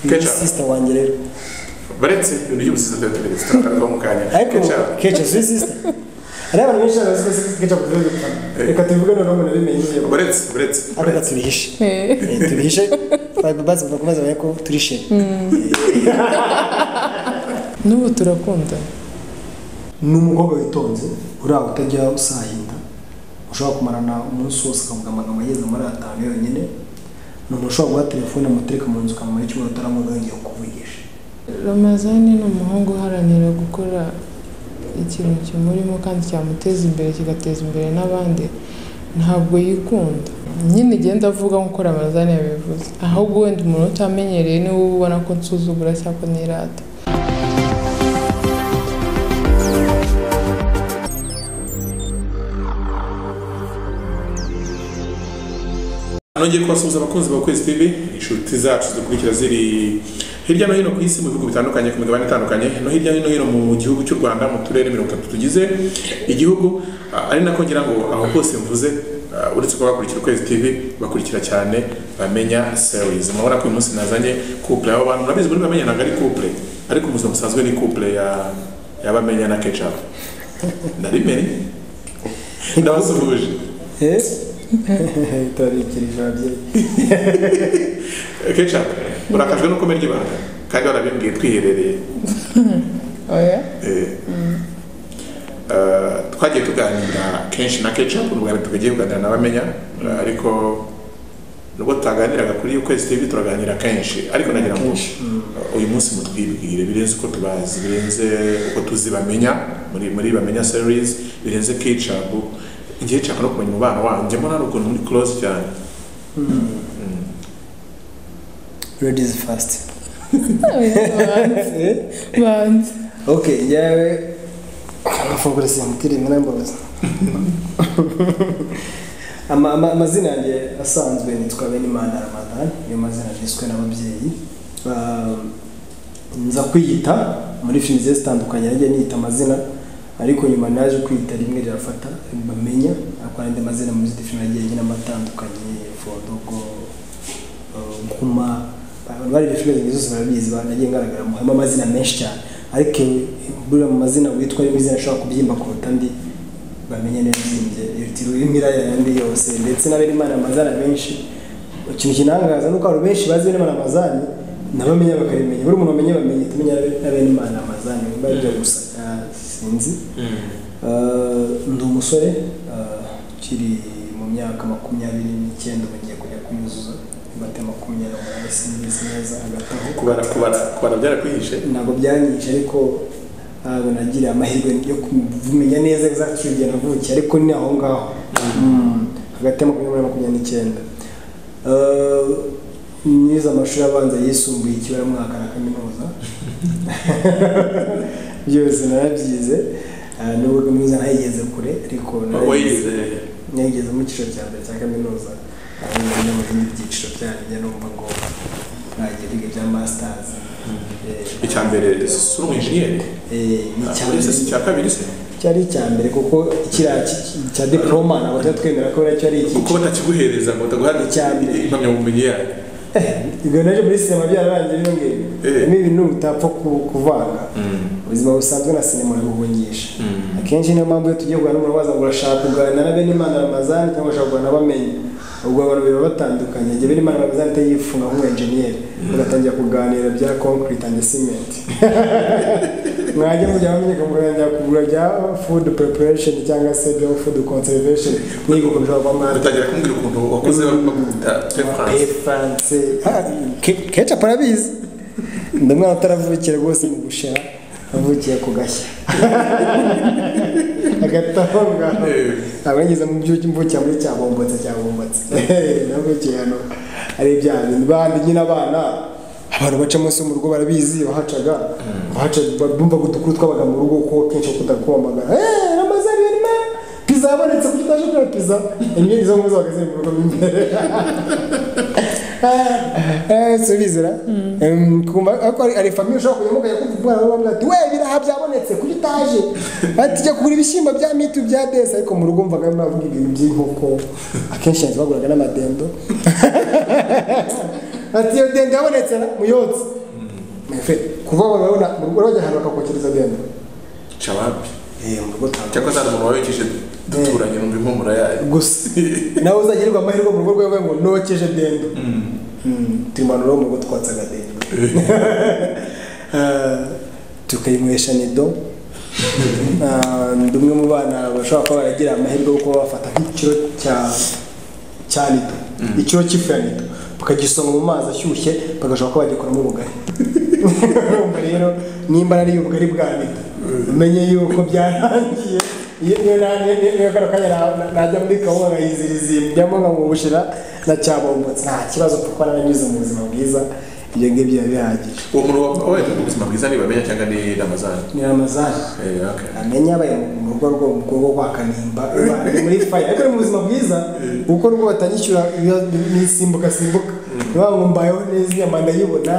Ketchup. sister wanjye rero baretse ibintu by'ubusizi tubitegetse turagaruka mu kanya ariko Ketchup. keca si sister hari abantu benshi bazi ko keca kugira ngo reka tubivuge noneho ngo nabimenye ngiye baretse baretse ariko reka tubihishe Eh, tubihishe bazi bavuga bazabona ko turishimye n'ubu turakundana ni umukobwa witonze uri aho utajya usahinda ushobora kumarana umunsi wose ukavuga amagambo ageze muri atanu yonyine ni umuntu ushobora guha telefone amutereka mu nzu ukamara icyumweru utaramugangira ukuvugisha ramazani ni umuhungu uharanira gukora ikintu kimurimo kandi cyamuteza imbere kigateza imbere n'abandi ntabwo yikunda nyine igenda avuga nk'uko ramazani yabivuze ahubwo wenda umuntu utamenyereye niwe uba ubona ko nsuzugura cyangwa nirata nongeye kubasuhuza abakunzi ba Kwezi TV inshuti zacu zikurikira ziri hirya no hino ku isi mu bihugu bitandukanye ku migabane itandukanye no hirya no hino mu gihugu cy'u Rwanda mu turere mirongo itatu tugize igihugu Ah, ari nako ngira ngo aho hose mvuze ah, uretse kuba bakurikira Kwezi TV bakurikira cyane bamenya series murabona ko uyu munsi nazanye couple abo bantu murabizi muri bamenya ntabwo ari couple ariko mu buzima busanzwe ni couple ya ya bamenya na ketchup ndabimenye ndabasuhuje turabikirije ababyeyi ketchup urakajwe nuko menya ibanga kandi warabimbwiye twiherereye oya Eh, eh, twagiye tuganira kenshi na kenshi ukuntu bwa mbere tukagiye kuganira n'abamenya eh, ariko nubwo tutaganiraga kuri ukwezi tv turaganira kenshi ariko nagira ngo eh, uyu munsi mutwibwire birenze uko tubazi birenze uko tuzi bamenya muri muri bamenya series birenze kicabu ngiye nshaka no kumenya umubano wanyu njya mbona hari ukuntu muri close cyane ladies first Oya, banze banze ok njyawe amafunguro simutire mwarambabaza Ama- ama- amazina yanjye asanzwe nitwa benimana ramadani niyo mazina yiswe n'ababyeyi Ah, nza kwiyita muri filimi zigiye zitandukanye najya niyita amazina ariko nyuma naje kwiyita rimwe rirafata bamenya ariko hari andi mazina muri zindi filimi nagiye nyinamo atandukanye fodogo nkuma abantu bareba filime zanjye zose barabizi ba- nagiye ngaragaramo harimo amazina menshi cyane ariko buriya mu mazina witwa rimwe izina ashobora kubyimba kuruta andi bamenye neza ibyimbye yitiriwe imiraya yandi yose ndetse n'abemana amazina menshi ikintu kinangaza ni uko abantu benshi bazi benimana amazani nabamenya bakarimenya buri muntu wamenye bamenye tumenya n'abenimana amazani biba bijya gusa ah, sinzi Uh, ndi umusore uh, ukiri mu myaka makumyabiri n'icyenda ubu ngiye kujya kunyuzuza imate makumyabiri n'umunani simbizi neza hagati aho kubara kubara kubara byarakwihishe ntabwo byanyishe ariko ntabwo nagiriye amahirwe yo kumenya neza exactly igihe navukiye ariko ni aho ngaho Mm, hagati ya makumyabiri na makumyabiri n'icyenda Uh, nize amashuri abanza yisumbuye ikibaramwaka na kaminuza byose narabyize Ah, nubwo kaminuza ntayigeze kure ariko wayize nigeze mu cyiciro cya mbere cya kaminuza ahubwo njya mu bindi byiciro byanyu njya numva ngo nagiye kwiga ibya masters Eh, icya mbere si uri umwinjiniyeri Eh, ni Ah, icya buri wese si mbere icya kabiri se cyari icya mbere kuko kiriya ki- cya diploma ntabwo tujya twemera ko nacyo ari kuko icyiciro batakiguhereza ngo bataguhane Cyane. impamyabumenyi yayo ibyo nabyo muri sinema byararangiye bino ngibyo Eh. harimo ibintu utapfa ku- kuvanga ubuzima busanzwe na sinema urabubungisha akenshi niyo mpamvu iyo tugiye kuganira n'umuntu waza ngo urashaka kuganira na bene imana ramazani cyangwa urashaka kuganira bamenye ubwo abantu biba batandukanye igihe bene imana ramazani atayifunga nk'umu-enjeniyeri bagatangira kuganira bya concrete and cement mwajya mujya bamenyeka mukaganira kugura bya food preparation cyangwa se bya food conservation mwiga ukuntu ushobora kuba mwateka batangira kumbwira ukuntu wakoze bakunda Pe France. Ah, ke- Ketchup arabizi ndi umwana utaravukiye rwose mu gushira avukiye ku gashya hagati aho ngaho abageze mu byo mvukira muri cyabombotse cyabombotse navukiye hano ari bya bintu bandi nyine abana abantu baca munsi mu rugo barabizi bahacaga bahaca bumvaga udukuru twabaga mu rugo ko kenshi kudakomagara eee ramazani birimo pizza yabonetse kuko utaje kureba pizza imyenda izo nguzo ziri mu rugo mo imbere subizira ariko hari- hari famiye ushobora kujyamo ukajya kumva umwana wawe bamubwira ati we biraha byabonetse kuri utaje ati jya kugura ibishyimbo bya mitu bya desi ariko mu rugo mvaga mwavuga ibintu by'inkoko akenshi yanzu baguraga n'amadendo ati iyo dende yabonetse na muyotse mwefe kuva urabona urajya ahantu bakakokereza dende cababi eh mu rugo ntabwo. cyangwa se hari umuntu wabikije duturanye numva impumuro yayo gusa nawe uzagirirwa amahirwe mu rugo rwawe ngo nokeje dendo tumanura mu rugo twatsaga dendo Ah, tukayinywesha nido Ah, ndi umwe mu bana bashobora kuba baragira amahirwe yo kuba bafata nk'ikiro cya cya nido ikiro cy'ifu ya nido bakagisoma mu mazi ashyushye bagashobora kuba bagikoramo ubugari urumva rero nimba ari ubugari bwa nido umenye yuko byarangiye iyo iyo na- iyo- iyo- iyo kano kanya na- na- najya muri kawunga nkayiziriza njyamo nkamubushira na cyabombotse nta kibazo kuko naranyuze mu buzima bwiza ibyo ngibyo biba bihagije uwo muntu wabaye afite ubuzima bwiza niba amenya cyangwa ni ramazani ni ramazani Eh, okay. amenya abaye mu rugo rwo mu rugo rwa kanimba bari muri faya ariko ni mu buzima bwiza kuko n'ubwo batanyishyura nisimbuka simbuka niba ngo mbayeho neza inyama ndayibona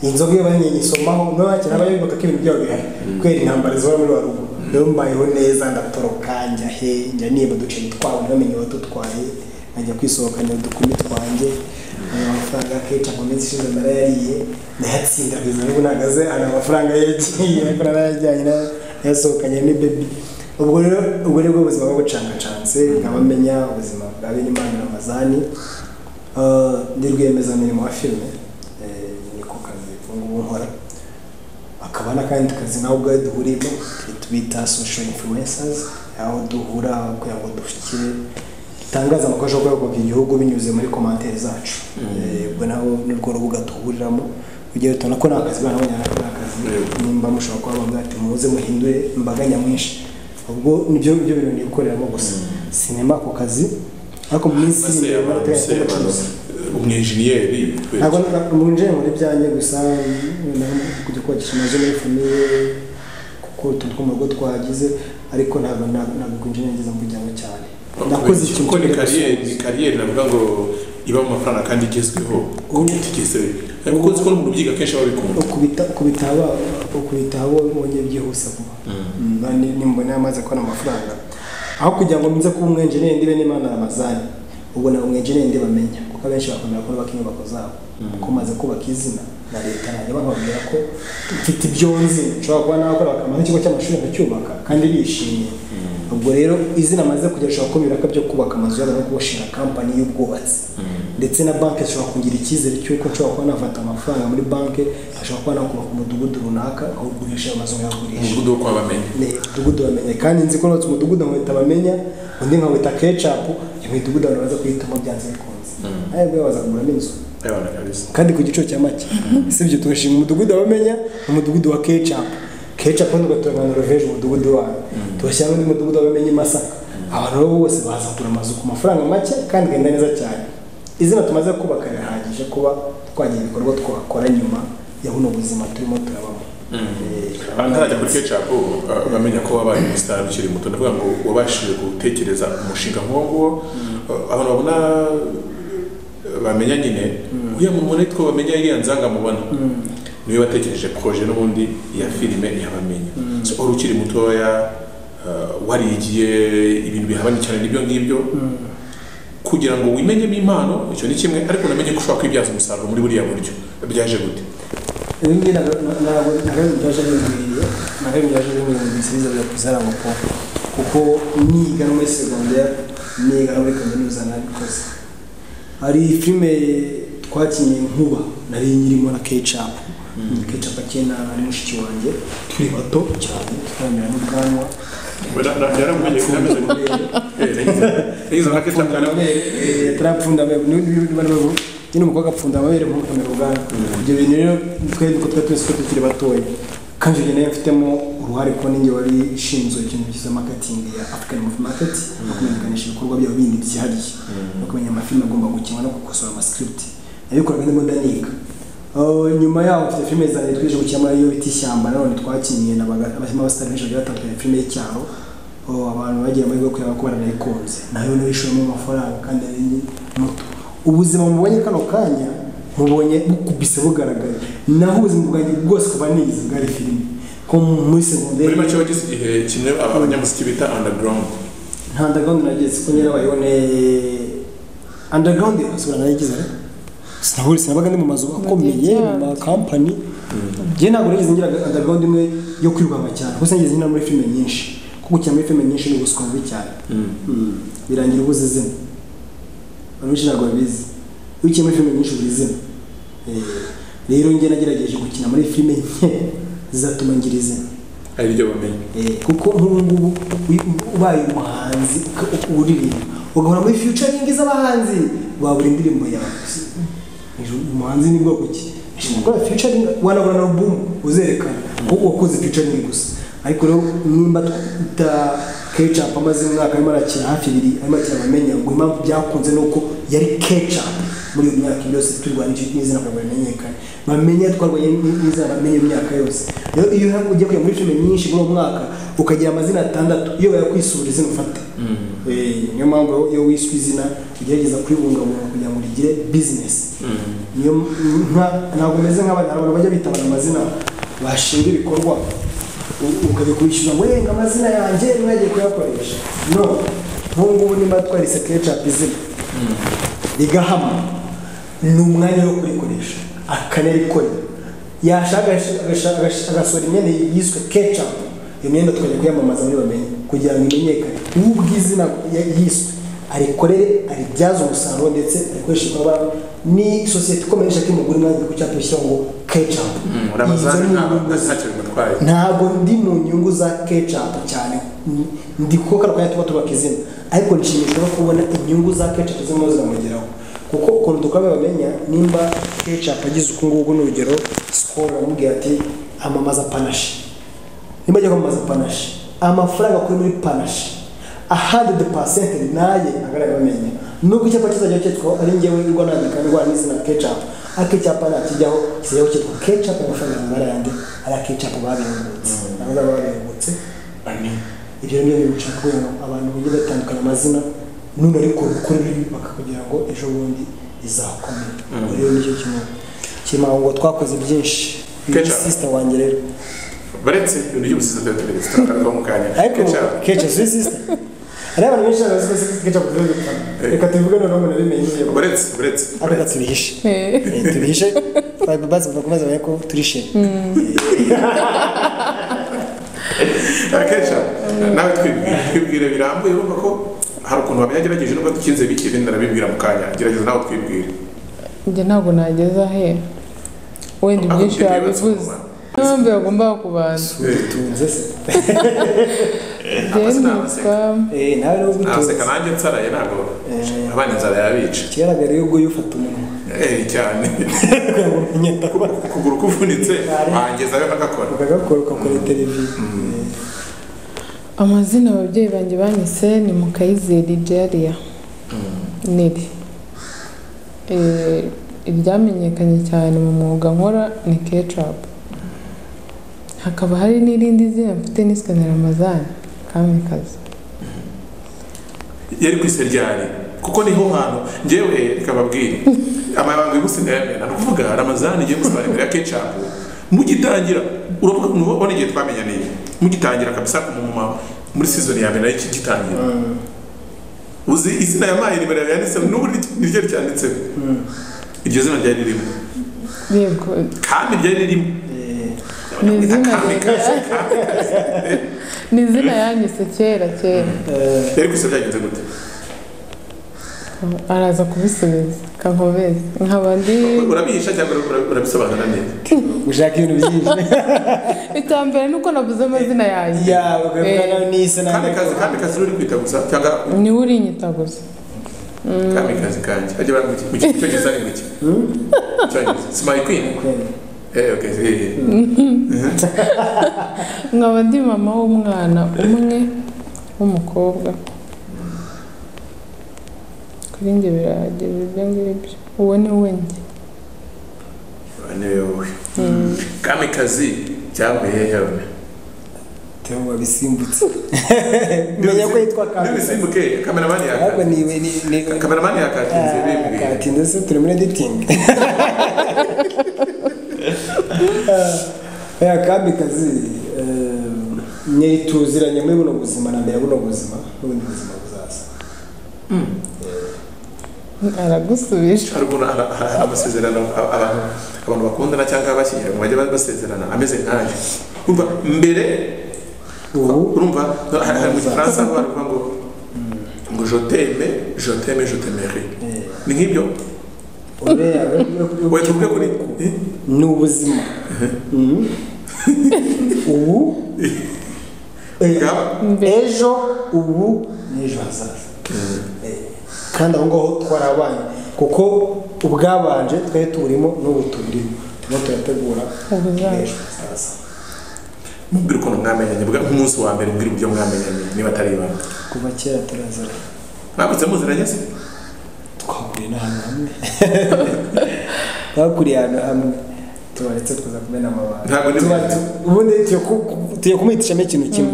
inzoga iyo bari nyisomaho niba bakira abayoboka ko ibintu byabo bihari kubera intambara zihora muri wa rugo niba mbayeho neza ndatoroka njya he njya niba uduceri twabo ntibamenye uwatutwaye nkajya kwisohokanya udukumi twanjye aya mafaranga akenshi mu minsi ishize narayariye ndayatsinda kugeza n'ubu nahagaze hari amafaranga yagiye ariko narayajyanye na- nayasohokanye ni bebi ubwo rero ubwo ni bwo buzima bwo gucangacanze nkaba menya ubuzima bwa benimana ramazani Ah, ndi rwiyemezamirimo wa filime Eh, niko kazi ubu ngubu nkora akaba n'akandi kazi nawe ubwawe duhuriyemo tubita social influencers aho duhura kugira ngo dushyikire dutangaze amakuru ashobora kuba yakubaka igihugu binyuze muri komantere zacu Eh, ubwo naho nirwo rubuga duhuriramo kugira ngo tubona ko nta kazi bana bonyine ko nta kazi nimba mushobora kuba bavuga ati muze muhindure imbaga nyamwinshi ubwo nibyo nibyo bintu nikoreramo gusa sinema ako kazi ariko mu minsi iri Ese imbere abantu barateganya se ko bacuruza. abantu umwenjeniyeri ntabwo nabunjije muri byanjye gusa naho kujya kubakisha amazu muri famiye kuko utuntu two mu rugo twagize ariko ntabwo ntabwo ntabwo kwinjira neza mu muryango cyane nakoze ikintu kuko ni cyari kariyeri gusubiza. ni kariyeri navuga ngo iba mu mafaranga kandi igezweho utigeze kuko nzi ko n'umuntu ubyiga kenshi aba abikunda ukubita ukubita haba ukubita haba ubonye byihuse vuba Mba ni- nimbona yamaze kubona amafaranga aho kugira ngo nze kuba umwenjeneri ndibe n'imana ramazani ubwo naba umwenjeneri ndibamenya kuko abenshi bakunda kubaka inyubako zabo kuko maze kubaka izina na leta nanjye bakababwira ko mfite ibyo nzi nshobora kuba nakora bakamara ikigo cy'amashuri nkacyubaka kandi bishimye ubwo rero izina amaze kujya ashobora kuba ibiraka byo kubaka amazu yabo no kubashinga kampani y'ubwubatsi ndetse na banki zishobora kungira icyizere cy'uko nshobora kuba nafata amafaranga muri banki ashobora kuba nakubaka umudugudu runaka awugurisha amazu nkayagurisha umudugudu wo kuba bamenya ni umudugudu bamenye kandi nzi ko nubatse umudugudu nkawita bamenya undi nkawita kecapu iyo midugudu abantu baza kuhitamo byanze bikunze nawe ubwawe baza kuguramo inzu ayabana kabisa kandi ku giciro cya make sibyo tugashinga umudugudu abamenya umudugudu wa kecapu kecapu tugatunganya roveje umudugudu wawe tugashyiramo undi mudugudu abamenya i masaka abantu rero bose baza kugura amazu ku mafaranga make kandi agenda neza cyane izina tumaze kubaka rirahagije kuba twagira ibikorwa twakora nyuma ya buno buzima turimo turabamo Eh, abantu ntarajya kuri kecapu uh, bamenya ko wabaye umusitari ukiri muto ndavuga ngo wabashije gutekereza umushinga nk'uwo nguwo Uh, abantu babona uh, bamenya nyine uriya muntu nitwo bamenya iriya nzanga mubona niwe watekereje proje n'ubundi ya filime ntiyabamenya so uri ukiri mutoya uh, warigiye ibintu bihabanye cyane n'ibyo ngibyo kugira ngo wimenyemo impano icyo ni kimwe ariko unamenye ko ushobora kwibyaza umusaruro muri buriya buryo byaje gute ibi ngibi ntabwo ntabwo byaje bingwiriye ntabwo byaje bingwiriye ngo ibisubizo bya kuzara ngo po kuko niga no muri segonderi niga no muri kaminuza nabikoze hari filime twakinnye nkuba nari nyirimo na kecapu kecapu akina ari mushiki wanjye turi bato cyane tutaramera n'ubwanwa nyine umukobwa apfunda amabere nkamukamera ubwanwa ibyo bintu rero twari duko twari twese uko tukiri batoya kandi ibyo nayo mfitemo uruhare kuko ninjye wari ishinzwe ikintu cyiza marketing ya African Movie Market no kumenyekanisha ibikorwa byabo bindi byihariye no kumenya amafilime agomba gukinwa no gukosora amascript nabikoraga ndimo ndaniga Uh, nyuma yaho mfite filime zanjye twije gukemura iyo bita ishyamba nanone twakinnye n'abashyiramo abasitari benshi bagiye batandukanye filime y'Icyaro Oh, abantu bagira amahirwe yo kureba ko baranayikunze nayo niyo ishoramo amafaranga kandi ari nyi- muto ubuzima mubonye kano kanya mubonye bukubise bugaragaye naho ubuzima bwanjye bwose kuba nize bwari filime ko muri segonderi muri make wagize igihe kimwe aba- abanyamuziki bita underground nta underground nageze ko nyirabayone underground asubira nayigize sinahuri sinabaga ndi mu mazu akomeye mu makampani njye ntabwo nigeze ngira underground imwe yo kwirwanga cyane kuko sinigeze nyina muri filime nyinshi kuko gukina muri filime nyinshi ni ubuswa bubi cyane birangira ubuze izina abantu benshi ntabwo babizi iyo ukina muri filime nyinshi ubura izina rero njye nagerageje gukina muri filime nke zizatuma ngira izina ari ryo bamenye kuko nk'ubu ngubu ubaye umuhanzi uririmba ugahora muri fiyucaringi z'abahanzi wabura indirimbo yawe umuhanzi ni bwoko ki gukora fiyucaringi wanabona alubumu uzerekana kuko wakoze fiyucaringi gusa ariko rero nimba twita kecapu amaze umwaka arimo arakina hafi ibiri arimo arakina abamenya ngo impamvu byakunze ni uko yari kecapu muri iyo myaka yose turwanya icyo n'izina kugira ngo bimenyekane bamenye twarwanye n'izina bamenye imyaka yose rero iyo ugiye kujya muri filime nyinshi muri uwo mwaka ukagira amazina atandatu iyo bayakwisura izina ufata niyo mpamvu iyo wiswe izina ugerageza kuribungabunga kugira ngo rigire bizinesi niyo ntabwo umeze nk'abantu bajya bitabana amazina bashinga ibikorwa ukajya kubishyura ngo yenga amazina yanjye mwagiye kuyakoresha no nk'ubu ngubu nimba twarise kecapu izina rigahama ni umwanya wo kurikoresha akanarikorera yashaka agasohora imyenda yiswe kecapu iyo myenda tukajya kuyamamaza muri bamenye kugira ngo imenyekane ubw'izina yiswe arikorere aribyaze umusaruro ndetse arikoresha ibikorwa ni sosiyete ikomeye ishaka imugura umwanya ku cyapa gishyiraho ngo kecapu ntabwo ndi mu nyungu za kecapu cyane ndi kuko karwanya tuba tubaka izina ariko nshimishwa no kubona inyungu za kecapu zirimo ziramugeraho kuko ukuntu dukora bamenya nimba kecapu agize uku nguku ni urugero sikoro aramubwira ati amamaza panashi nimba ajya kwamamaza panashi amafaranga akora muri panashi ahandi de pasente naye agaragabamenya nubwo icyapa kizajya cyitwa ari ngewe urwa nandika ndwara n'izina kecapu ariko icyapa nakijyaho kizajyaho cyitwa kecapu amafaranga angana yandi ari kecapu babengutse abaza babengutse ibyo ni byo bica kubera abantu bagiye batandukanya amazina none ariko ukora ibi bakakugira ngo ejo bundi izakomera rero nicyo kimwe kirimo ngo twakoze byinshi sisita wanjye rero baretse ibintu by'ubusisita bya televiziyo turakaraga mu kanya ariko keca si sisita hari abantu benshi bazi ko keca ku rwego reka tubivuge noneho umuntu abimenye buretse buretse ariko tubihishe tubihishe bazi bakomeza bamenye ko turishe keca nawe twibwire birambuye urumva ko hari ukuntu wabihagerageje nubwo dukinze bike ibindi narabibwira mu kanya gerageza nawe twibwire njye ntabwo nageza ahera wenda ibyinshi wabivuze n'impamvu yagombaga kubanza utunze se njyewe nitwa nawe rero ugutunze naseka nanjye nsaraye ntabwo abana inzara yabica ikigaragara iyo uguye ufata umunwa eh cyane kugira ngo umenye ndabona ukuguru kuvunitse wangezayo agakora ukagakora ugakora televiziyo amazina ababyeyi banjye banyise ni mukayizeri jariya niri Eh, iryamenyekanye cyane mu mwuga nkora ni kecapu hakaba hari n'irindi zina mfite niswe na ramazani kamikazi yari ku isi ryari kuko niho hantu njyewe ikababwira amabanga y'ugusigarira ni ukuvuga ramazani igiye gusaba imbere ya kecapu mugitangira uravuga nubona igihe twamenya n'iyi mugitangira kabisa ku mumama muri season ya mbere nayo kigitangira uzi izina ya mayi nimero yawe yanditse n'ubu niryo ryanditseho iryo zina ryari ririmo yego kandi ryari ririmo ni izina Kamikazi, ni izina yanyise kera kera yari gusa byagenze gute araza kubisubiza kankomeza nkaba ndi urabihisha cyangwa ura- urabisobanura neza ushaka ibintu byinshi icya mbere ni uko navuze amazina yanjye yawe ukabivuga nawe n'isi nawe kamikazi kamikazi uri kwita gusa cyangwa niwe urinyita gusa kamikazi kanjye ajya baramutse mu cyongereza ari muke cyongereza simayi kwini eh okay eh nkaba ndi mama w'umwana umwe w'umukobwa kuri njye birahagera ibyo ngibyo uwo ni we njye niwe wowe kamikazi cyavuye hehe wone Theo wabisimbutse menya ko yitwa kamikazi nibisimbuke kameramani ahubwo yakati ni iwe ni ni kameramani yakatinze bimbwira kati ndetse turi muri editing ya kamikazi eh, nyeri tuziranye muri buno buzima na mbere buno buzima n'ubundi buzima buzaza Eh, aragusubije hari ukuntu ara- ara- amasezerano a- abantu abantu bakundana cyangwa abashyingiranywe bajya ba- basezerana ameze nkanjye urumva mbere ubu urumva hari hari mu gifaransa aho baravuga ngo ngo joteme joteme jotemeri ni nk'ibyo uriya uriya- wahita uvuga kuri eh? ni ubuzima Mhm. ubu eh, Ngaba. mbere ejo ubu n'ejo hazaza Eh, kandi aho ngaho twarabaye kuko ubwabanje twari tuburimo n'ubu tuburimo turimo turategura Ubuzaza. ejo hazaza mubwira ukuntu mwamenyanye bwa- nk'umunsi wa mbere mbwira uburyo mwamenyanye niba atari ibanga kuva kera turazana mwabutse muziranye se twakuriye n'ahantu hamwe twakuriye ahantu hamwe tubaretse tuza kumena amabanga Ntabwo ndi- Tuba- tu- ubundi tugiye ku- ku- tugiye kumwitishamo ikintu kimwe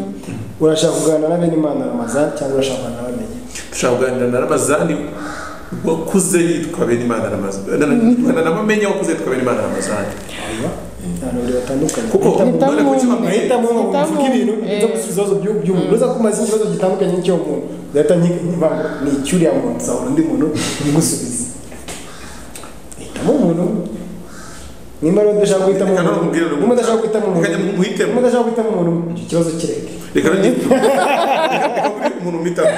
urashaka kuganira na bene imana ramazan cyangwa urashaka kuganira na bene dushobora kuganira na ramazani wakuze yitwa benimana ramazani namamenye wakuze yitwa benimana ramazani aba abantu babiri batandukanye Kuko Uhitamo- umwana kuki bamwe uhitamo umwe ngo Uhitamo uvuge ibintu umwe. uza gusubiza ibibazo by'u- by'umuntu uza kumaza ikibazo gitandukanye n'icyo muntu ugahita nyi- nyivango ni icyuriya muntu nzahura undi muntu umugusubize hitamo umuntu nimba rero udashaka guhitamo Reka umuntu ntumubwire nimba udashaka guhitamo umuntu Reka ntumwitemo. nimba udashaka guhitamo umuntu icyo kibazo kireke reka nongere- reka nkubwire umuntu mpitamo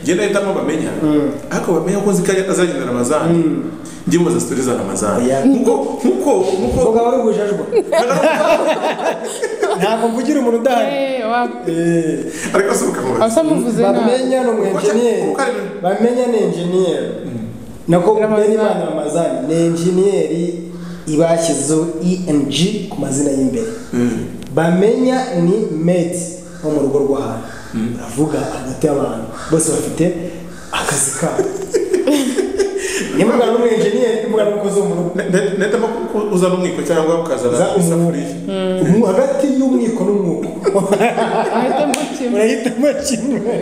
ngenda hitamo bamenya ariko bamenya ko nzi ko azagenda ramazani njye mubaza sitori za ramazani Oya. nkuko nkuko nkuko mvuga wari ubujajwa ntabwo mvugira umuntu udahari eh, wa- Eh. ariko asubuka mubaza asa muvuze nabi bamenya ni umu enjeniyeri Kuko ari- bamenya ni enjeniyeri nako Ramazani. benimana ramazani ni enjeniyeri ibashyizeho eng ku mazina y'imbere bamenya ni medi wo mu rugo rw'ahantu uravuga hagati y'abantu bose bafite akazi kabo niba ugana n'umu enjeniyeri niba ugana n'umukozi wo mu rugo nahitamo ko uzana umwiko cyangwa ukazana za isafuriya umwuko hagati y'umwiko n'umwuko ahitamo kimwe urahitamo kimwe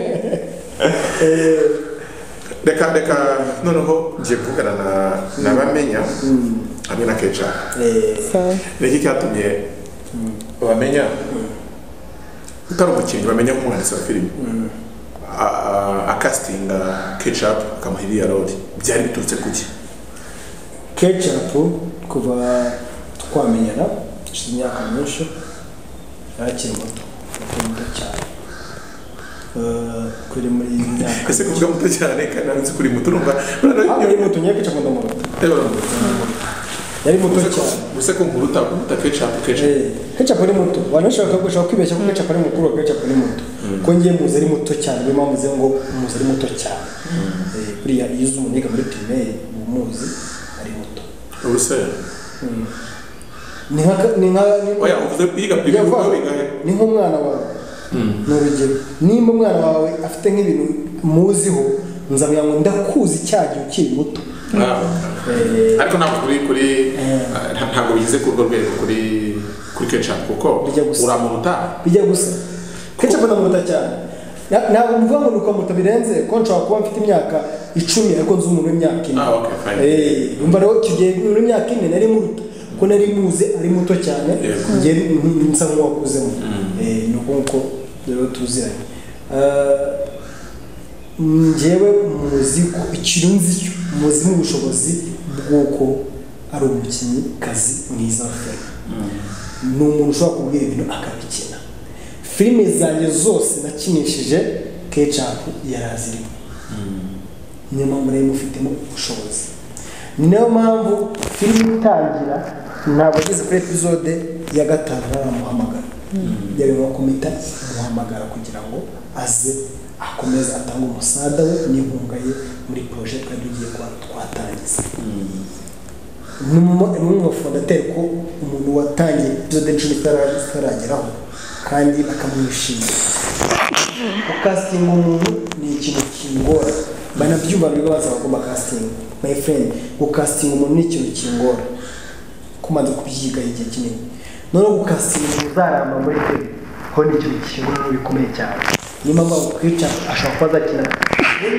reka reka noneho ngiye kuvugana na- na bamenya hamwe na kecara Eh, sawa niki cyatumye bamenya utari umukinnyi bamenya nk'umwanditsi wa filime akasitinga kecapu akamuha iriya rori byari biturutse kuki kecapu kuva twamenyana hashize imyaka myinshi yarakiri muto muto muto cyane Eh, kuri muri iyi myaka ese kuvuga muto cyane kandi nzi kuri muto urumva Ntabwo yari muto nyine kecapu ndamuruta yari muto cyane gusa ko nkuruta kuruta kecapu kecapu Eh, kecapu ari muto abantu benshi baka- bashobora kwibeshya ko kecapu ari mukuru wa kecapu ari muto ko ngiye muzi ari muto cyane niyo mpamvu nziza ngo muzi ari muto cyane Eh, buriya iyo uzi umuntu yiga muri pirimeri uba umuzi ari muto ubuse ni nka ni nka ni- oya uvuze biga biga Yavuga, biga biga ni nk'umwana wawe ni urugero nimba umwana wawe afite nk'ibintu muziho nzamenya ngo ndakuzi cya gihe ukiri muto Eh, ariko ntabwo kuri kuri Eh. nta- ntabwo bigeze ku rwo rwego kuri kuri kecapu kuko Bijya gusa. uramuruta bijya gusa kenshi afata muto cyane Na- ntabwo mvuga ngo ni ukamuto birenze ko nshobora kuba mfite imyaka icumi ariko nzi umuntu w'imyaka ine Ah, okay, fine. Eh, yumva rero icyo gihe umuntu w'imyaka ine nari muruta ko nari muzi ari muto cyane Yego. njye nk- nsa nk'uwakuzemo Eh, ni uko nguko rero tuziranye Eh, njyewe muzi ko ikirunzi cyo muzi n'ubushobozi bw'uko ari umukinnyikazi mwiza wa filime ni umuntu ushobora kubwira ibintu akabikina filime zanjye zose nakinishije kecapu yari azirimo niyo mpamvu rero mufitemo ubushobozi ni nayo mpamvu filime itangira ntabwo ageze kuri epizode ya gatanu naramuhamagara byari ngombwa kumita muhamagara kugira ngo aze akomeze atange umusada we n'inkunga ye muri poroje twari tugiye kwa- twatangiza ni umwe mu bafondateri ko umuntu watangiye epizode icumi itara- itarageraho kandi bakamwishimira gukasitinga umuntu ni ikintu kingora banabyumva biga basaba ko bakasitinga my friend gukasitinga umuntu ni ikintu kingora kumaze kubyiga igihe kinini noneho gukasitinga umuntu uzaramba muri tv ho ni ikintu kingora bikomeye cyane niyo mpamvu bakwica ashobora kuba azakina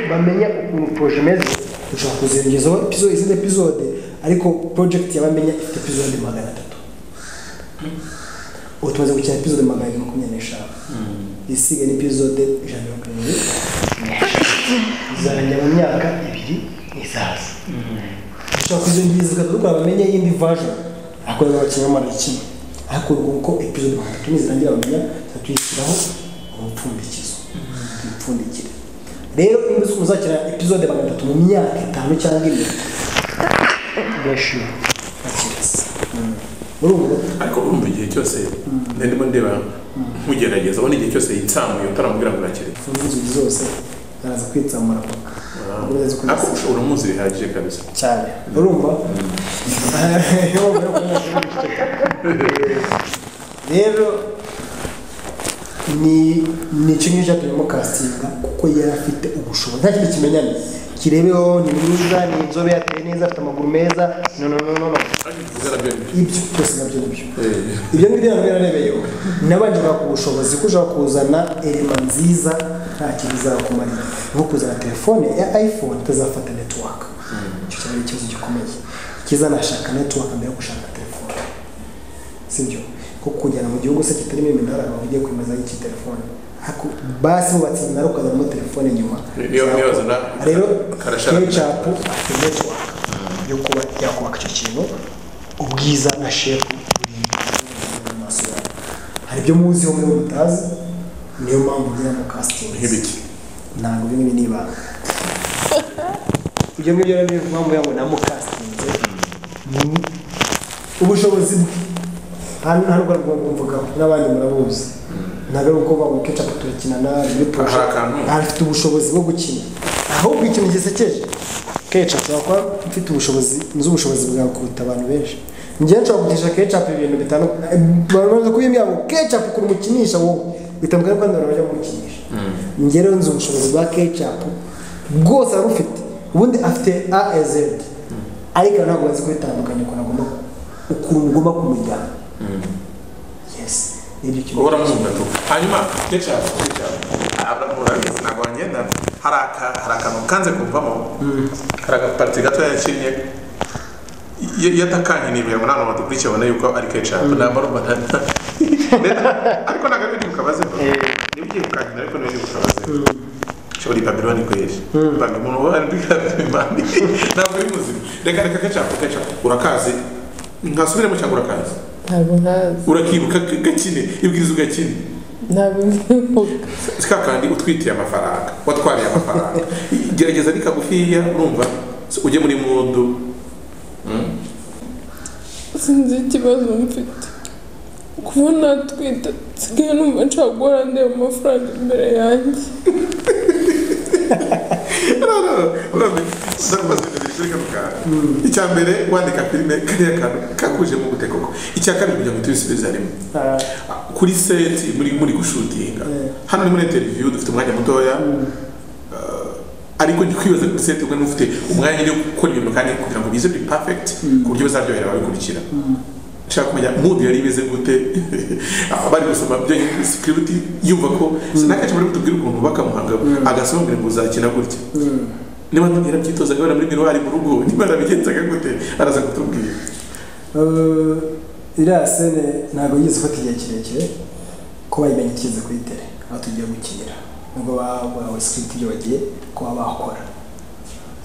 bamenya ukuntu poroje imeze dushobora kuziyongezaho episode izindi episode ariko project ya bamenya ifite episode magana atatu ubu tumaze gukina epizode magana abiri makumyabiri n'eshanu isigaye ni epizode ijana na mirongo irindwi izajya mu myaka ibiri n'isa kizaza ushobora kuza ingizi ukaba bamenye y'indi vaje akorera ikinyamara kimwe ariko ubwo uko epizode mirongo itatu nizirangira bamenya tuyishyiraho ubupfundikizo tuyipfundikire rero iyo uzi uzakira epizode magana atatu mu myaka itanu cyangwa ine gashira gakirasa urumva ariko urumva igihe cyose ndimo ndeba nkugerageza ubona igihe cyose yitsamuye utaramubwira ngo urakireka inzugi zose araza kwitsamura paka Ukomeza ukomeza. ariko ushobora umuzi bihagije kabisa cyane urumva rero ni ni kimwe cyatumyemo castinga kuko yari afite ubushobozi nta kindi kimenyane kirebeho ni mwiza ni inzobe yateye neza afite amaguru meza no no no no no. ibyo byose nabyo ni byo ibyo ngibyo ntabwo yararebeyeho nabanje ku bushobozi ko ushobora kuzana elema nziza nta kintu izakumarira nko kuzana telefone ya iphone itazafata network icyo cyaba ari ikibazo gikomeye kizanashaka network mbere yo gushaka telefone sibyo ko kujyana mu gihugu se kitarimo iminara abantu ugiye kwemeza iki telefone Ariko basi bubatse iminara ukazanamo telefone nyuma Niyo- niyo bazana, rero karashara. kecapu afite network yo kuba yakubaka icyo kintu ubwiza na shepu buri mu maso yawe hari ibyo muziho muri mutazi niyo mpamvu ngira mu casting nk'ibiki ntabwo bimwe ni ibanga ibyo ngibyo rero niyo mpamvu yangu namukasitinze ubushobozi bwe hano hano rwanda rwo mvugaho n'abandi murabuzi ntabwo ari uko baguha kecapu turakinana muri poroshe Hari akantu. afite ubushobozi bwo gukina ahubwo ikintu gisekeje kecapu ushobora kuba mfite ubushobozi nzi ubushobozi bwawe kuruta abantu benshi njyewe nshobora kugisha kecapu ibintu bitandukanye barabanza kubimbwira ngo kecapu ukuntu umukinisha wowe bitandukanye n'uko abantu bajya kumukinisha njye rero nzi ubushobozi bwa kecapu bwose arufite ubundi afite a z ariko ntabwo bazi kubitandukanya ukuntu agomba ukuntu ugomba kumujyana yesi nibyo kintu uhora mwumva tu hanyuma kecapu kecapu abramura bizi ntabwo wagendana hari aka- hari akantu kanze kuvamo hari agapariti gato yakinnye yatakankiniberamo nta muntu dukurikiye abona yuko ari kecapu ntabwo ari umuntu ariko ntabwo ari ibintu ukabazeho niba ugiye kukankina ariko niba ugiye kukabazeho ushobora ibabironi kwezi ibanga umuntu uba ari kabimani ntabwo ari muzima reka reka kecapu kecapu urakazi ntasubiremo cyangwa urakazi ntabwo nkazi urakibuka gakine ibwiriza ugakine ntabwo mwibuka si ka kandi utwitiye amafaranga watwariye amafaranga gerageza ni kagufiya urumva ujye muri mundu Mm. sinzi ikibazo mfite kuba natwite nsigaye numva nshaka guhora ndeba amafaranga imbere yanjye No, no, urumva, ndakubaza ibintu bishirika mu kantu. icya mbere wandika filime kariya kantu kakuje mu gute koko icya kabiri kugira ngo tubisubize harimo Ah, kuri seti muri muri gushutinga hano ni muri interiviyu dufite umwanya mutoya Uh, ariko ndi kwibaza kuri seti ubwo niba ufite umwanya wo gukora ibintu kandi kugira ngo bize biri pafegiti ku buryo bizaryohera ababikurikira nshaka kumenya mudu yari imeze gute abari gusoma byonyine sikiriti yumva ko sinakenshi muri kutubwira ukuntu bubaka muhanga agasoma ngo ngo uzakina gutya niba yarabyitozaga abana muri miruwari mu rugo niba yarabigenzaga gute araza kutubwira eh, iriya sene ntabwo yigeze ufata igihe kirekire ko bayimenye ikize kuri tere aho tugiye gukinira nubwo bahawe sikiriti ibyo bagiye kuba bakora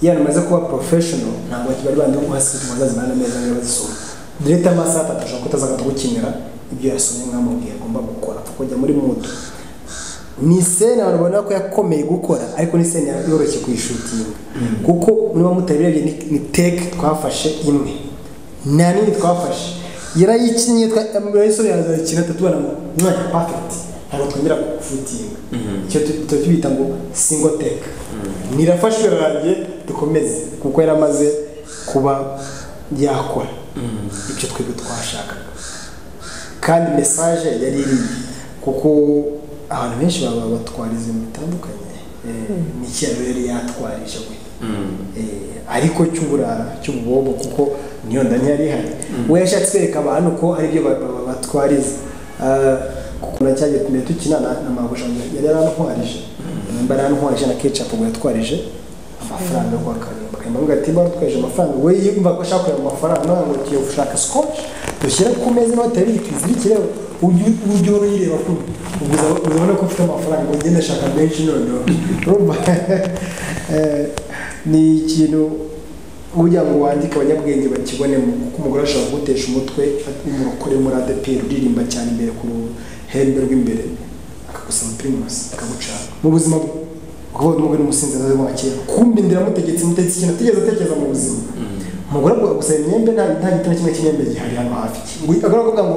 iyo hantu umaze kuba porofeshono ntabwo bari bandi bo guha sikiriti ngo bazazimane ameza niba bazisoma direta amasaha atatu ashobora kutazagata gukinira ibyo yasomye mwamubwiye agomba gukora apfa kujya muri mudu ni sene abantu babona ko yakomeye gukora ariko ni sene yoroshye kuyishutinga kuko niba mutabirebye ni- ni teke twafashe imwe nta nini twafashe yarayikinnye yasore yazayikina tubona ngo mwanya pafeti ntabwo twongera kufutinga icyo tu- tuba tubita ngo singo teke nirafashwe ranjye dukomeze kuko yari amaze kuba yakora ibyo twebwe twashakaga kandi mesaje yari iri kuko abantu benshi baba batwara ibintu bitandukanye Eh, ni iki yari yari yatwarije we Eh, ariko cy'uburara cy'ububobo kuko niyo ndani yari ihari we yashatse kwereka abantu ko hari ibyo ba- ba- batwariza Ah, kuko na cyagiye tumenya tukina na- na marushanwa yari yarantwarije nimba yarantwarije na kecapu ngo yatwarije amafaranga yo kwa Kanimba Kanimba ati bara twaje amafaranga we yumva ko ashaka ayo mafaranga none ngo kiyo gushaka scotch dushyira ku meza nawe atari twizirikire ujye ujye urayireba kubi ubwo uzaba- uzabona ko ufite amafaranga ngo ngende ashaka menshi noneho urumva Eh, ni ikintu kugira ngo wandike abanyabwenge bakibonemo kuko umugore ashobora kugutesha umutwe umurokore muri adeperi uririmba cyane imbere ku ruhembe rw'imbere akagusaba pirimusi akagucana mu buzima bwe ukavuga umugore umusinzi azaze wa kera kumbi ndiramutegetse mutegetse ikintu atigeze atekereza mu buzima umugore avuga gusaba imyembe nta nta gitabo kimwe cy'imyembe gihari hano hafi agomba kuvuga ngo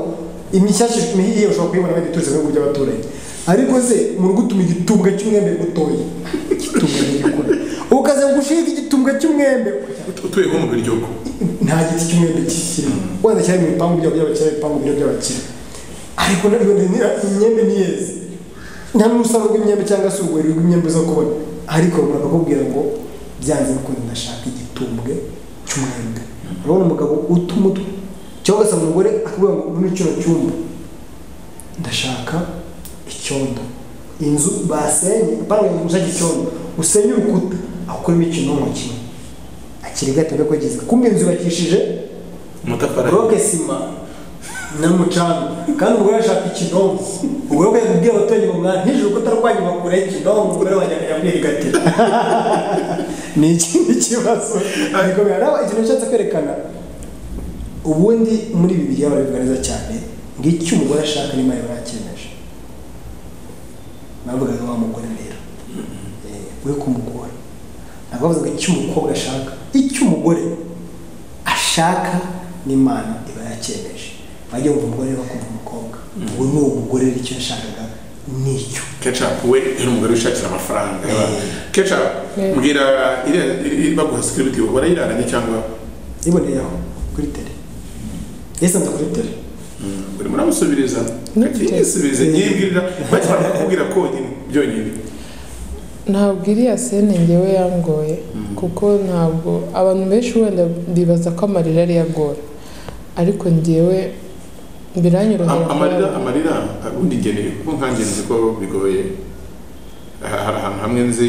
imishyashya iyo ushobora kuyibona bagituriza mu bihugu by'abaturanyi ariko se mu rugo utuma igitumbwe cy'umwembe gutoya igitumbwe n'igikura ukaza gushiga igitumbwe cy'umwembe utuye nko mu biryogo nta giti cy'umwembe kirimo wenda cyari mu bipangu byabo by'abakire ibipangu biro by'abakire ariko nabyo imyembe ni yeze nta n'umusaruro w'imyembe cyangwa se urwuri rw'imyembe zo kubona ariko bakakubwira ngo byanze bikunze ndashaka igitumbwe cy'umwembe urabona umugabo utuma utwe cyangwa se umugore akubwira ngo muri kino cyumba ndashaka icyondo inzu basenye apana ngo gushaka icyondo usenye urukuta akoremo ikintu n'umukino akiri gato ariko ageze kumbe inzu yubakishije amatafari buroke sima n'umucanga kandi umugore ashaka ikinongo ubwo rero ukajya kubwira abaturage ngo mwana nijoro urukuta rwanyu bakure ikinongo umugore wanjye akajya mwirigatira ni ikindi kibazo ariko biranaba ikintu ushatse kwerekana ubundi muri ibi bigiye barabivuga neza cyane ngo icyo umugore ashaka niba yari yakemeje navugaga wa mugore rero we ku mugore ntabwo bavuga icyo umukobwa ashaka icyo umugore ashaka n'imana iba yakemeje bajya bumva umugore bakumva umukobwa ubu ni uwo mugore rero icyo yashakaga ni icyo ketchup we yari umugore wishakira amafaranga ketchup Yeah. mbwira iriya- iri- baguha sikiribiti barayiraranye cyangwa niboneye aho kuri tere yasanze kuri tere buri muramusubiriza Nibyo. kakiyisubize nyibwirira bakimara kukubwira konyine byonyine ntabwo iriya sene ngewe yangoye kuko ntabwo abantu benshi wenda bibaza ko amarira ari agora ariko ngewe biranyorohera Am- amarira amarira ubundi ngeneye kuko nkange nzi ko bigoye Ah, hari ahantu hamwe nzi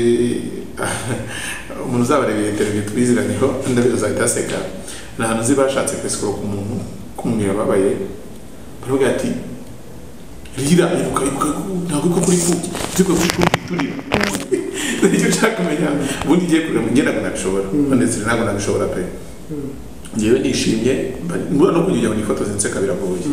umuntu uzabareba interview tubiziraniho ndabizi azahita aseka ni ahantu nzi bashatse kwesikoro ku muntu kumwe yababaye baravuga ati rira ibuka ibuka ntabwo ibuka kuri kuki ibuka kuri kuki turira nicyo nshaka kumenya ubundi ngiye kurira mu ngendaga nabishobora none ziri ntabwo nabishobora pe ngewe nishimye mba- mbona no kugira ngo nifotoze nseka biragoye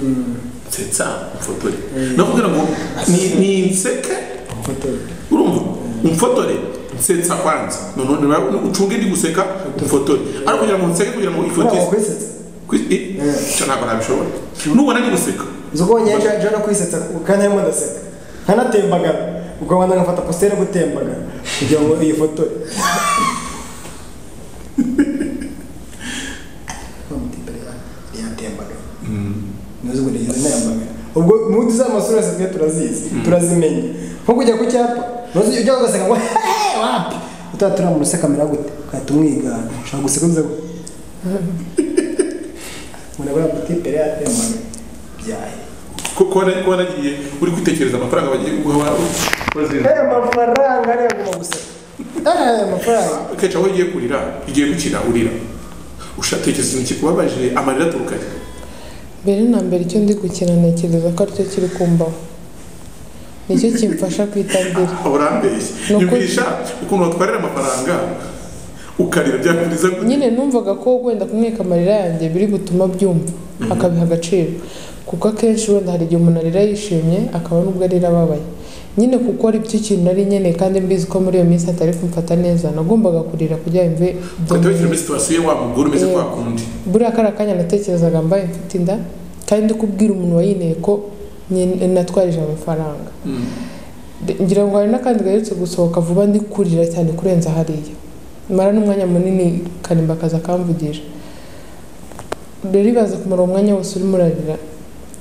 nsetsa mfotore no kugira ngo ni- ninseke amafotora urumva umfotore nsetsa kwanza noneho nawe ucunge ndi guseka umfotore ariko kugira ngo nseke kugira ngo ntabwo ifotoze wakwisetsa icyo ntabwo nabishobora nubona ndi guseka izo kubonye yaje no kwisetsa kandi arimo ndaseka nkanatembagara ubwo wanda ngafata positeri gutembagara kugira ngo iyi foto yatembagara ntuzi ngo nigeze nayambagara ubwo mundi za masura yose twe turazizi turazimenya nko kujya ku cyapa ntuzi ujya ugaseka ngo hehe wapi utaba turamura usekamera gute ugahita umwigana ushobora guseka uvuze ngo murabona kutipere yatembagara byahe kuba waragiye uri kwitekereza amafaranga bagiye guha wazina aya mafaranga ariya agomba guseka aya mafaranga kenshi aho ugiye kurira igiye gukina urira ushatekereza ikintu kikubabaje amarira aturuka he mbere na mbere icyo ndi gukina ntekereza ko aricyo kiri kumbaho nicyo kimfasha kwitabira urambeshye Ni ukuri. nyumvisha ukuntu watwarira amafaranga ukarira byakuriza nyine numvaga ko wenda kumweka amarira yanjye biri gutuma abyumva akabiha agaciro kuko akenshi wenda hari igihe umuntu arira yishimye akaba n'ubwo arira ababaye nyine kuko ari byo kintu nari nkeneye kandi mbizi ko muri iyo minsi atari kumfata neza nagombaga kurira kugira ngo mve ugahita wishyira muri situwasiyo wa mugore umeze Yeah. kwa kundi buriya kariya kanya natekerezaga mbaye mfite inda kandi ndi kubwira umuntu wayineye ko nyine natwarije amafaranga Mm. De- ngira ngo hari n'akandi gaherutse gusohoka vuba ndi kurira cyane kurenza hariya mara n'umwanya munini karimba akaza akamvugisha rero ibaze kumara umwanya wose urimo urarira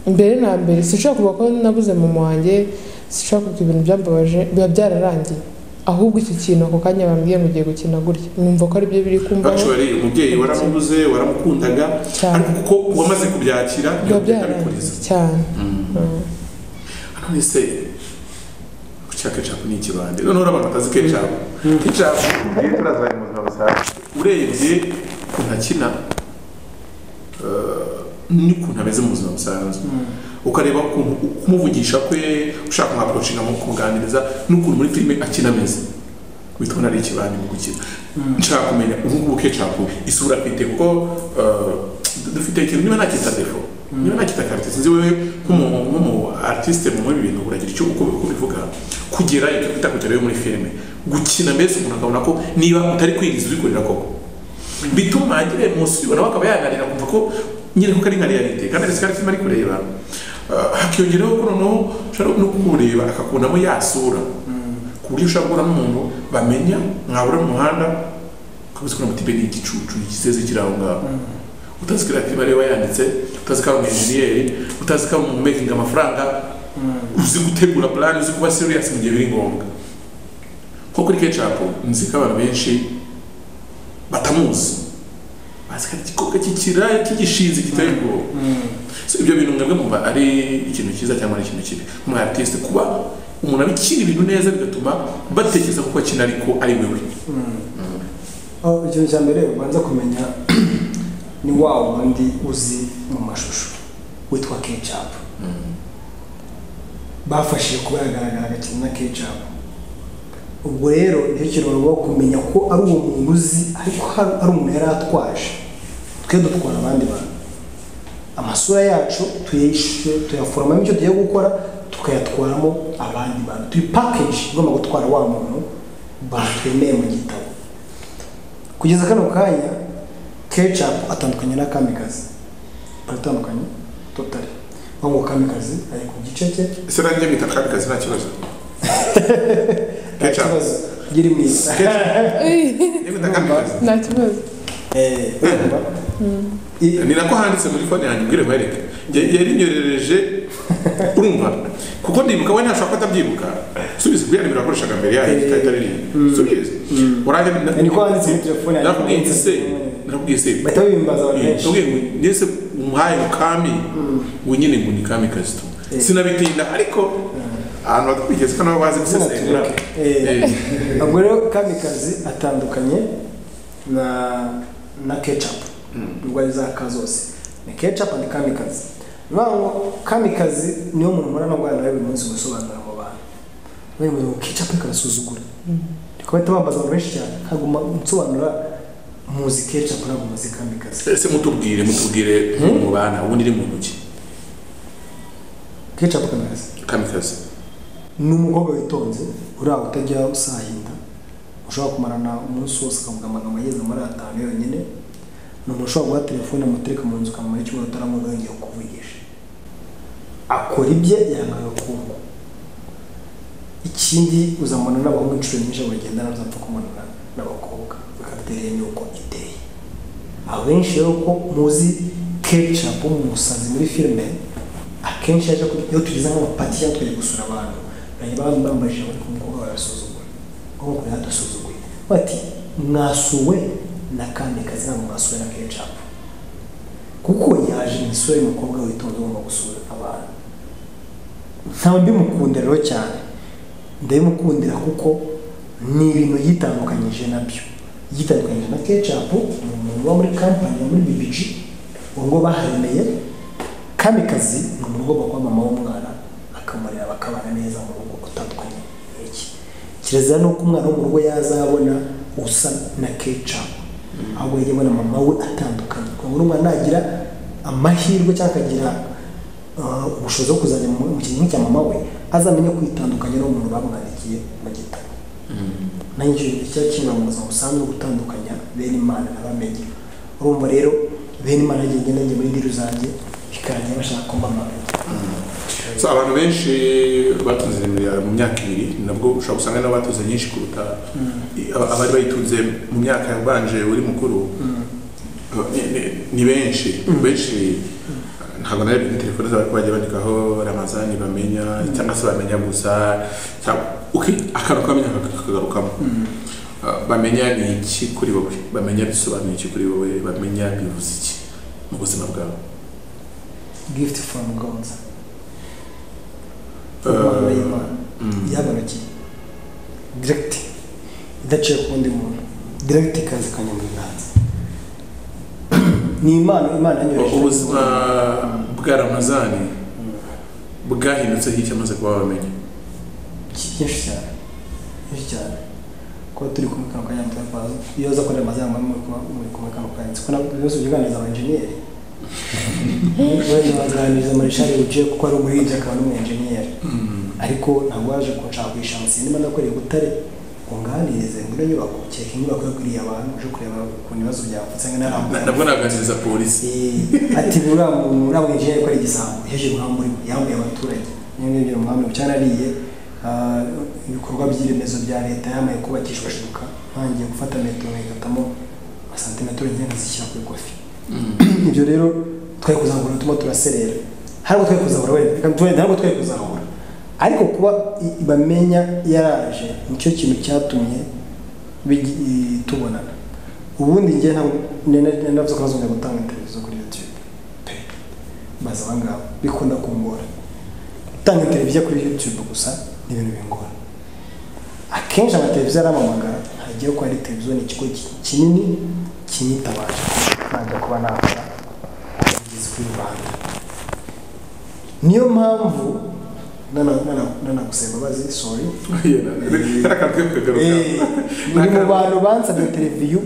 mbere na mbere sinshobora kuvuga ko nabuze mama wanjye sinshobora kuvuga ibintu byambabaje biba byararangiye ahubwo iki kintu ako kanya bambwiye ngo ugiye gukina gutya numva ko aribyo biri kumbaho actually umubyeyi waramubuze waramukundaga cyane ariko kuko wamaze kubyakira biba ntibigenda byararangiye bikuriza cyane none se guca kecapu ni ikibande noneho urabantu batazi kecapu kecapu ugiye turazaye mu buzima busanzwe urebye ukuntu akina eh, n'ukuntu ameze mu buzima busanzwe ukareba ukuntu kumuvugisha kwe ushaka nka kurushinga mu kumuganiriza n'ukuntu muri filime akina ameze witwa nari ikibani mu gukina nshaka kumenya ubu ngubu ke capu isura afite kuko uh, dufite ikintu niba nakita defo niba nakita karite sinzi wewe nk'umuntu nk'umu artiste mu muri ibintu uragira icyo uko uko bivuga kugera icyo bita kugera yo muri filime gukina mbese umuntu akabona ko niba utari kwigiza ubikorera koko bituma agire munsi ubona akaba yaganira kumva ko nyine kuko ari nka realite kandi ari sikari filime ari kureba Uh, hakiyongeraho ko noneho ushobora no kumureba akakubonamo yasura ku buryo ushobora guhura n'umuntu bamenya mwabura mu muhanda ukabuze kubona muti ni igicucu igizeze kiri aho ngaho utazi ko ari akiri bareba yanditse utazi ko ari umenjeniyeri utazi ko ari umumekinga amafaranga uzi gutegura plan uzi kuba serious mu gihe biri ngombwa nko kuri kecapu nzi ko abantu benshi batamuzi bazi ko ari igikobwa cy'ikiraya cy'igishinzi giteye ubwoba So, ibyo bintu mwebwe mumva ari ikintu cyiza cyangwa ari ikintu kibi umu artiste kuba umuntu abikina ibintu neza bigatuma batekereza kuko akina ariko ari wewe aho ikintu cya mbere ubanza kumenya ni wa wundi uzi mu mashusho witwa kecapu bafashije kuba yagaragara agakina na kecapu ubwo rero nicyo kiruhuko kumenya ko ari uwo muntu uzi ariko hari- ari umuntu yari atwaje twe dutwara abandi bantu amasura yacu tuyishe tuyaforomamo icyo tugiye gukora tukayatwaramo abandi bantu tuyi package igomba gutwara wa muntu batwemeye mu gitabo kugeza kano kanya kecapu atandukanye na kamikazi baratandukanye totari ngo kamikazi ari ku gice cye ese nanjye bita kamikazi nta kibazo nta Kecapu. kibazo ugiri mwiza Njye bita kamikazi nta kibazo Eh, urumva? I- ni nako handitse muri fone yanjye mbwire mwereke Ya- yarinyorereje urumva kuko ndibuka we ntashobora ko atabyibuka subiza kubera nimero yakoreshaga mbere yayo Eh. itari rimwe subiza uranjye ni ko handitse muri telefone yanjye. nakubwiye iki se nakubwiye se bahita babimbaza abantu benshi Nabwiye ngo ndetse umuhaye mukami ngo nyine ngo ni kami kasito Eh. sinabitinda ariko ahantu batwigeze ko nabo bazi Izina gusesengura tureke. Eh. ubwo rero kamikazi atandukanye na na kecapu ubwo ari za ka zose ni kecapu ni kamikazi bivuga ngo kamikazi niyo muntu mpora no guhana buri munsi gusobanurira mu bantu bari mu ngo kecapu ikabasuzugura ariko bahita bambaza abantu benshi cyane nkaguma nsobanura muzi kecapu ntabwo muzi kamikazi ese mutubwire mutubwire mubana ubundi iri mu ntoki kecapu kamikazi kamikazi ni umukobwa witonze uri aho utajya usahinda ushobora kumarana umunsi wose ukavuga amagambo ageze muri atanu yonyine ni umuntu ushobora guha telefone amutereka mu nzu ukamara icyumweru utaramubona yongeye kukuvugisha akora ibye yanga agakungu ikindi uzamubona n'abahungu inshuro nyinshi bagendana uzapfa kumanana n'abakobwa bakatereye n'uko iteye abenshi rero ko muzi kecapu mu musazi muri filime akenshi yaje ku- iyo tugeze nk'amapati cyangwa twagiye gusura abantu bajya baba bambaye ijambo ariko umukobwa barasuzugura nk'uko kure hadasuzuguye bati mwasuwe na kamikazi ntabwo mwasuwe na kecapu kuko yaje mu isura y'umukobwa witonze ugomba gusura abantu ntawe mbimukundira rero cyane ndabimukundira kuko ni ibintu yitandukanyije nabyo yitandukanyije na kecapu ni umuntu uba muri kampani ya muri BBG ubu ngo baharemeye kamikazi ni umuntu ugomba kuba mama w'umwana akamurera bakabana neza mu rugo utandukanye n'iki kirezira ni uko umwana wo mu rugo yazabona usa na kecapu ahubwo yajya abona mama we atandukanye kugira ngo n'umwana nagira amahirwe cyangwa akagira Ah, ubushobozi bwo kuzajya mu mu kintu cya mama we azamenye kwitandukanya n'umuntu bamwandikiye mu gitabo nanjye icyo kintu cyari kinyura mu buzima busanzwe gutandukanya bene imana n'abamenye urumva rero bene imana agenda nanjye muri ndiri zanjye bikarangira bashaka ko mbamara so abantu benshi batunze nimero mu myaka ibiri ni nabwo ushobora gusanga nabo batunze nyinshi kuruta i- aba- abari bayitunze mu myaka yabanje uri mukuru Uh, ni- ni- ni benshi benshi ntabwo nayo bifite telefone zabo ariko bajya bandikaho ramazani bamenya cyangwa se bamenya gusa cyangwa- ok, akantu kamenya kagarukamo Uh, bamenya ni iki kuri wowe bamenya bisobanuye iki kuri wowe bamenya bivuze iki mu buzima bwawe gifuti fomu gonza Eh, impano y'imana Mm. yabanukiye diregiti idaciye ku wundi muntu diregiti ikaza ikajya mu biganza ni impano imana yanyohereje ubuzima bwa ramazani bwahindutse iki amaze kuba wamenya byinshi cyane byinshi cyane kuba turi kumwe kano kanya mutwe kwa iyo uza kureba amazina muri kuba muri kumwe kano kanya kuko nabwo byose ubyuganiza aba enjeniyeri wenda baganiriza marishari ugiye kuko ari umuhinzi akaba n'umu enjeniyeri ariko ntabwo waje kunshakisha ngo sinema ndakoreye ubutare ngo nganirize ngo ino nyubako kereka inyubako yo kuriya abantu uje kureba ukuntu ibibazo byavutse ngo narambuye nabwo naganiriza polisi ati buriya mu- uriya mwenjeniyeri ko ari igisambo yaje guhamba umurimo yambuye abaturage niyo ngibyo umuhamya byanariye ah, ibikorwa by'iremezo bya leta yamaye kubakishwa shuka ntangiye gufata metero nkayikatamo santimetero nke nkazishyira ku ikofi ibyo rero twari kuzahura turimo turaserera ntabwo twari kuzahura wenda reka ntitwe- ntabwo twari kuzahura ariko kuba i- bamenya yaraje nicyo kintu cyatumye bigi- i- tubonana ubundi njye ntabwo navuze ko bazongera gutanga televiziyo kuri youtube pe baza abangaba bikunda kungora gutanga televiziyo kuri youtube gusa ni ibintu bingora akenshi amateleviziyo aramamagara hagiye ko ari televiziyo ni ikigo ki- kinini kinyitabaje ntabwo kuba nakora ubwizi kuri rubanda niyo mpamvu nana- nana- nanagusaba imbabazi sorry karakatwe kagaruka Eh, muri mu bantu bansabye televiziyo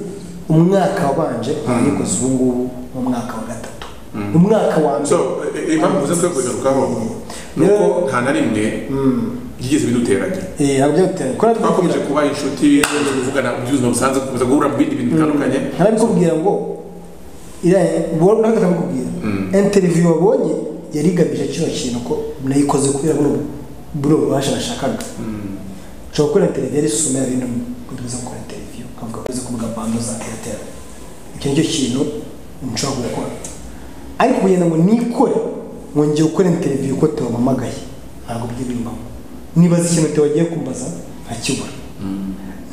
umwaka wabanje nayikoze ubu ngubu mu mwaka wa gatatu mu mwaka wa mbere so eh, eh, impamvu zo kwegarukaho ni Rero- uko nta na rimwe byigeze biduteranya Eh, ntabwo byagutera gukora twakomeje kuba inshuti kuvugana mu by'ubuzima busanzwe dukomeza guhura mu bindi bintu bitandukanye ntarabikubwira ngo iriya nawe ndakabikubwira interiviyu wabonye yari igamije kino kintu ko nayikoze kubera buno buno bubasha nashakaga ushobora gukora interiviyu yari isuma ya bino kuduza gukora interiviyu nkavuga ko uzi kuvuga bando za airtel icyo nicyo kintu nshobora gukora ariko kugenda ngo nikore mwongeye gukora interiviyu uko tewamamagaye ntabwo bijya bimbamo nibaza ikintu tewagiye kumbaza nkakibura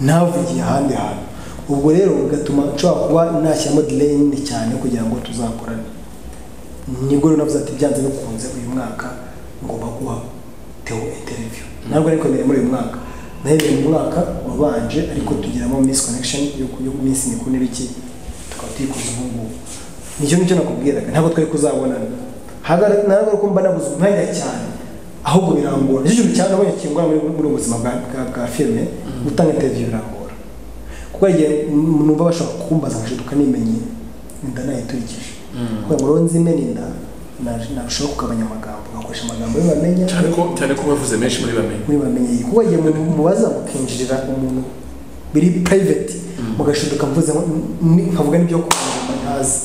ntavugiye ahandi hantu ubwo rero bigatuma nshobora kuba nashyiramo delay nini cyane kugira ngo tuzakorane nibwo rero navuze ati byanze bikunze uyu mwaka ngomba guha teo interview ntabwo ariko mbere muri uyu mwaka nahereye mu mwaka wabanje ariko tugeramo miss connection yo ku- yo ku minsi mikuru n'ibiki tukaba tuyikoze ubu ngubu nicyo nicyo nakubwiraga ntabwo twari kuzabonana Hagar- ntabwo ari ko mba nabuze umwanya cyane ahubwo birangora nicyo kintu cyane nabonye kingura muri muri ubu buzima bwa bwa- bwa filime gutanga interview birangora kuko igihe numva bashobora kumbaza ngashiduka nimenye inda nayiturikije kugira ngo ronze imeninda narushaho kugabanya amagambo ngakoresha amagambo y'ubamenya cyane ko cyane ko bavuze menshi muri bamenya muri bamenya iyi kuko igihe mu- mubaza mukinjirira umuntu biri private mugashiduka mvuze nko- ni- nkavuga n'ibyo kumva ntazi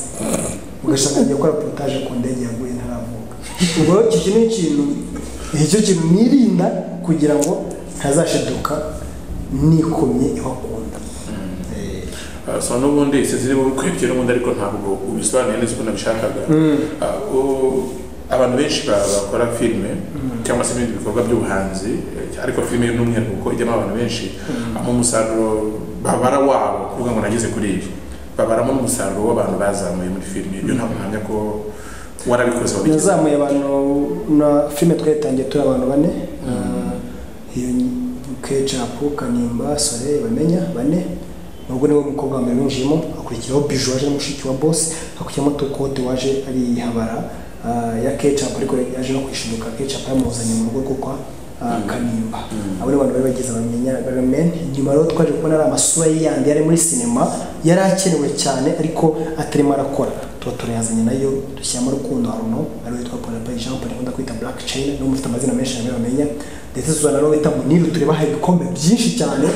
ugasanga ngiye gukora potaje ku ndege yaguye ntaravuga ubwo rero iki kintu ni ikintu icyo kintu nirinda kugira ngo ntazashiduka nikomye ibakunda Ah, so n'ubundi isi ziri mu kwibye n'ubundi ariko ntabwo ubisobanuye neza uko nabishakaga Ah, u- abantu benshi ba- bakora filime cyangwa se ibindi bikorwa by'ubuhanzi eh, ariko filime n'umwihariko kuko ijyamo abantu benshi aho umusaruro babara wabo kuvuga ngo nageze kuri ibi babaramo n'umusaruro w'abantu bazamuye muri filime ibyo ntabwo ntamya ko warabikoze wabigize nazamuye abantu na filime twayitangiye turi abantu bane Ah, iyo kecapu kanimba sore bamenya bane nubwo niwe mukobwa wa mbere winjiyemo hakurikiraho biju waje ari mushiki wa bose hakurikiraho tukote waje ari habara ah, ya kecapu ariko yaje no kwishiduka kecapu yamuzanye mu rugo rwo kwa ah, kanimba abo ni abantu bari bagize bamenya baramenya nyuma rero twaje kubona ari amasura ye yandi yari muri sinema yari akenewe cyane ariko atarimo arakora tuba turayazanye nayo dushyiramo rukundo haruno ariwe witwa paul paul jean paul akunda kwita black china niwe mufite amazina menshi nawe bamenya ndetse suzana nawe wita muniru tureba hari ibikombe byinshi cyane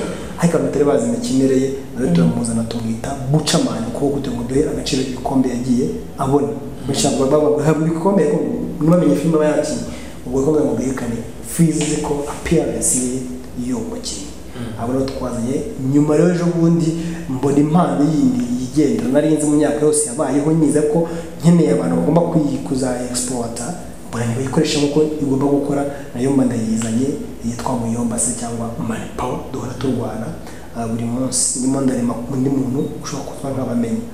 ariko abantu batari bazi imikinire ye nawe turamuzana tumwita bucamani ukuboko kugira ngo duhe agaciro ibikombe yagiye abona benshi ntabwo baba bahabwa ibikombe ariko ntibamenye filime aba yakinnye ubwo bikombe ngo bwerekane physical appearance ye y'uwo mukinnyi abo rero twazanye nyuma rero ejo bundi mbona impano yindi yigendera nari nzi mu myaka yose yabayeho niza ko nkeneye abantu bagomba kuyi- kuzayexpota mbona nibayikoresha nk'uko igomba gukora nayo mba ndayizanye yitwa muyomba se cyangwa mani pawa duhora turwana ah, buri munsi ndimo ndarema undi muntu ushobora kuba nk'abamenya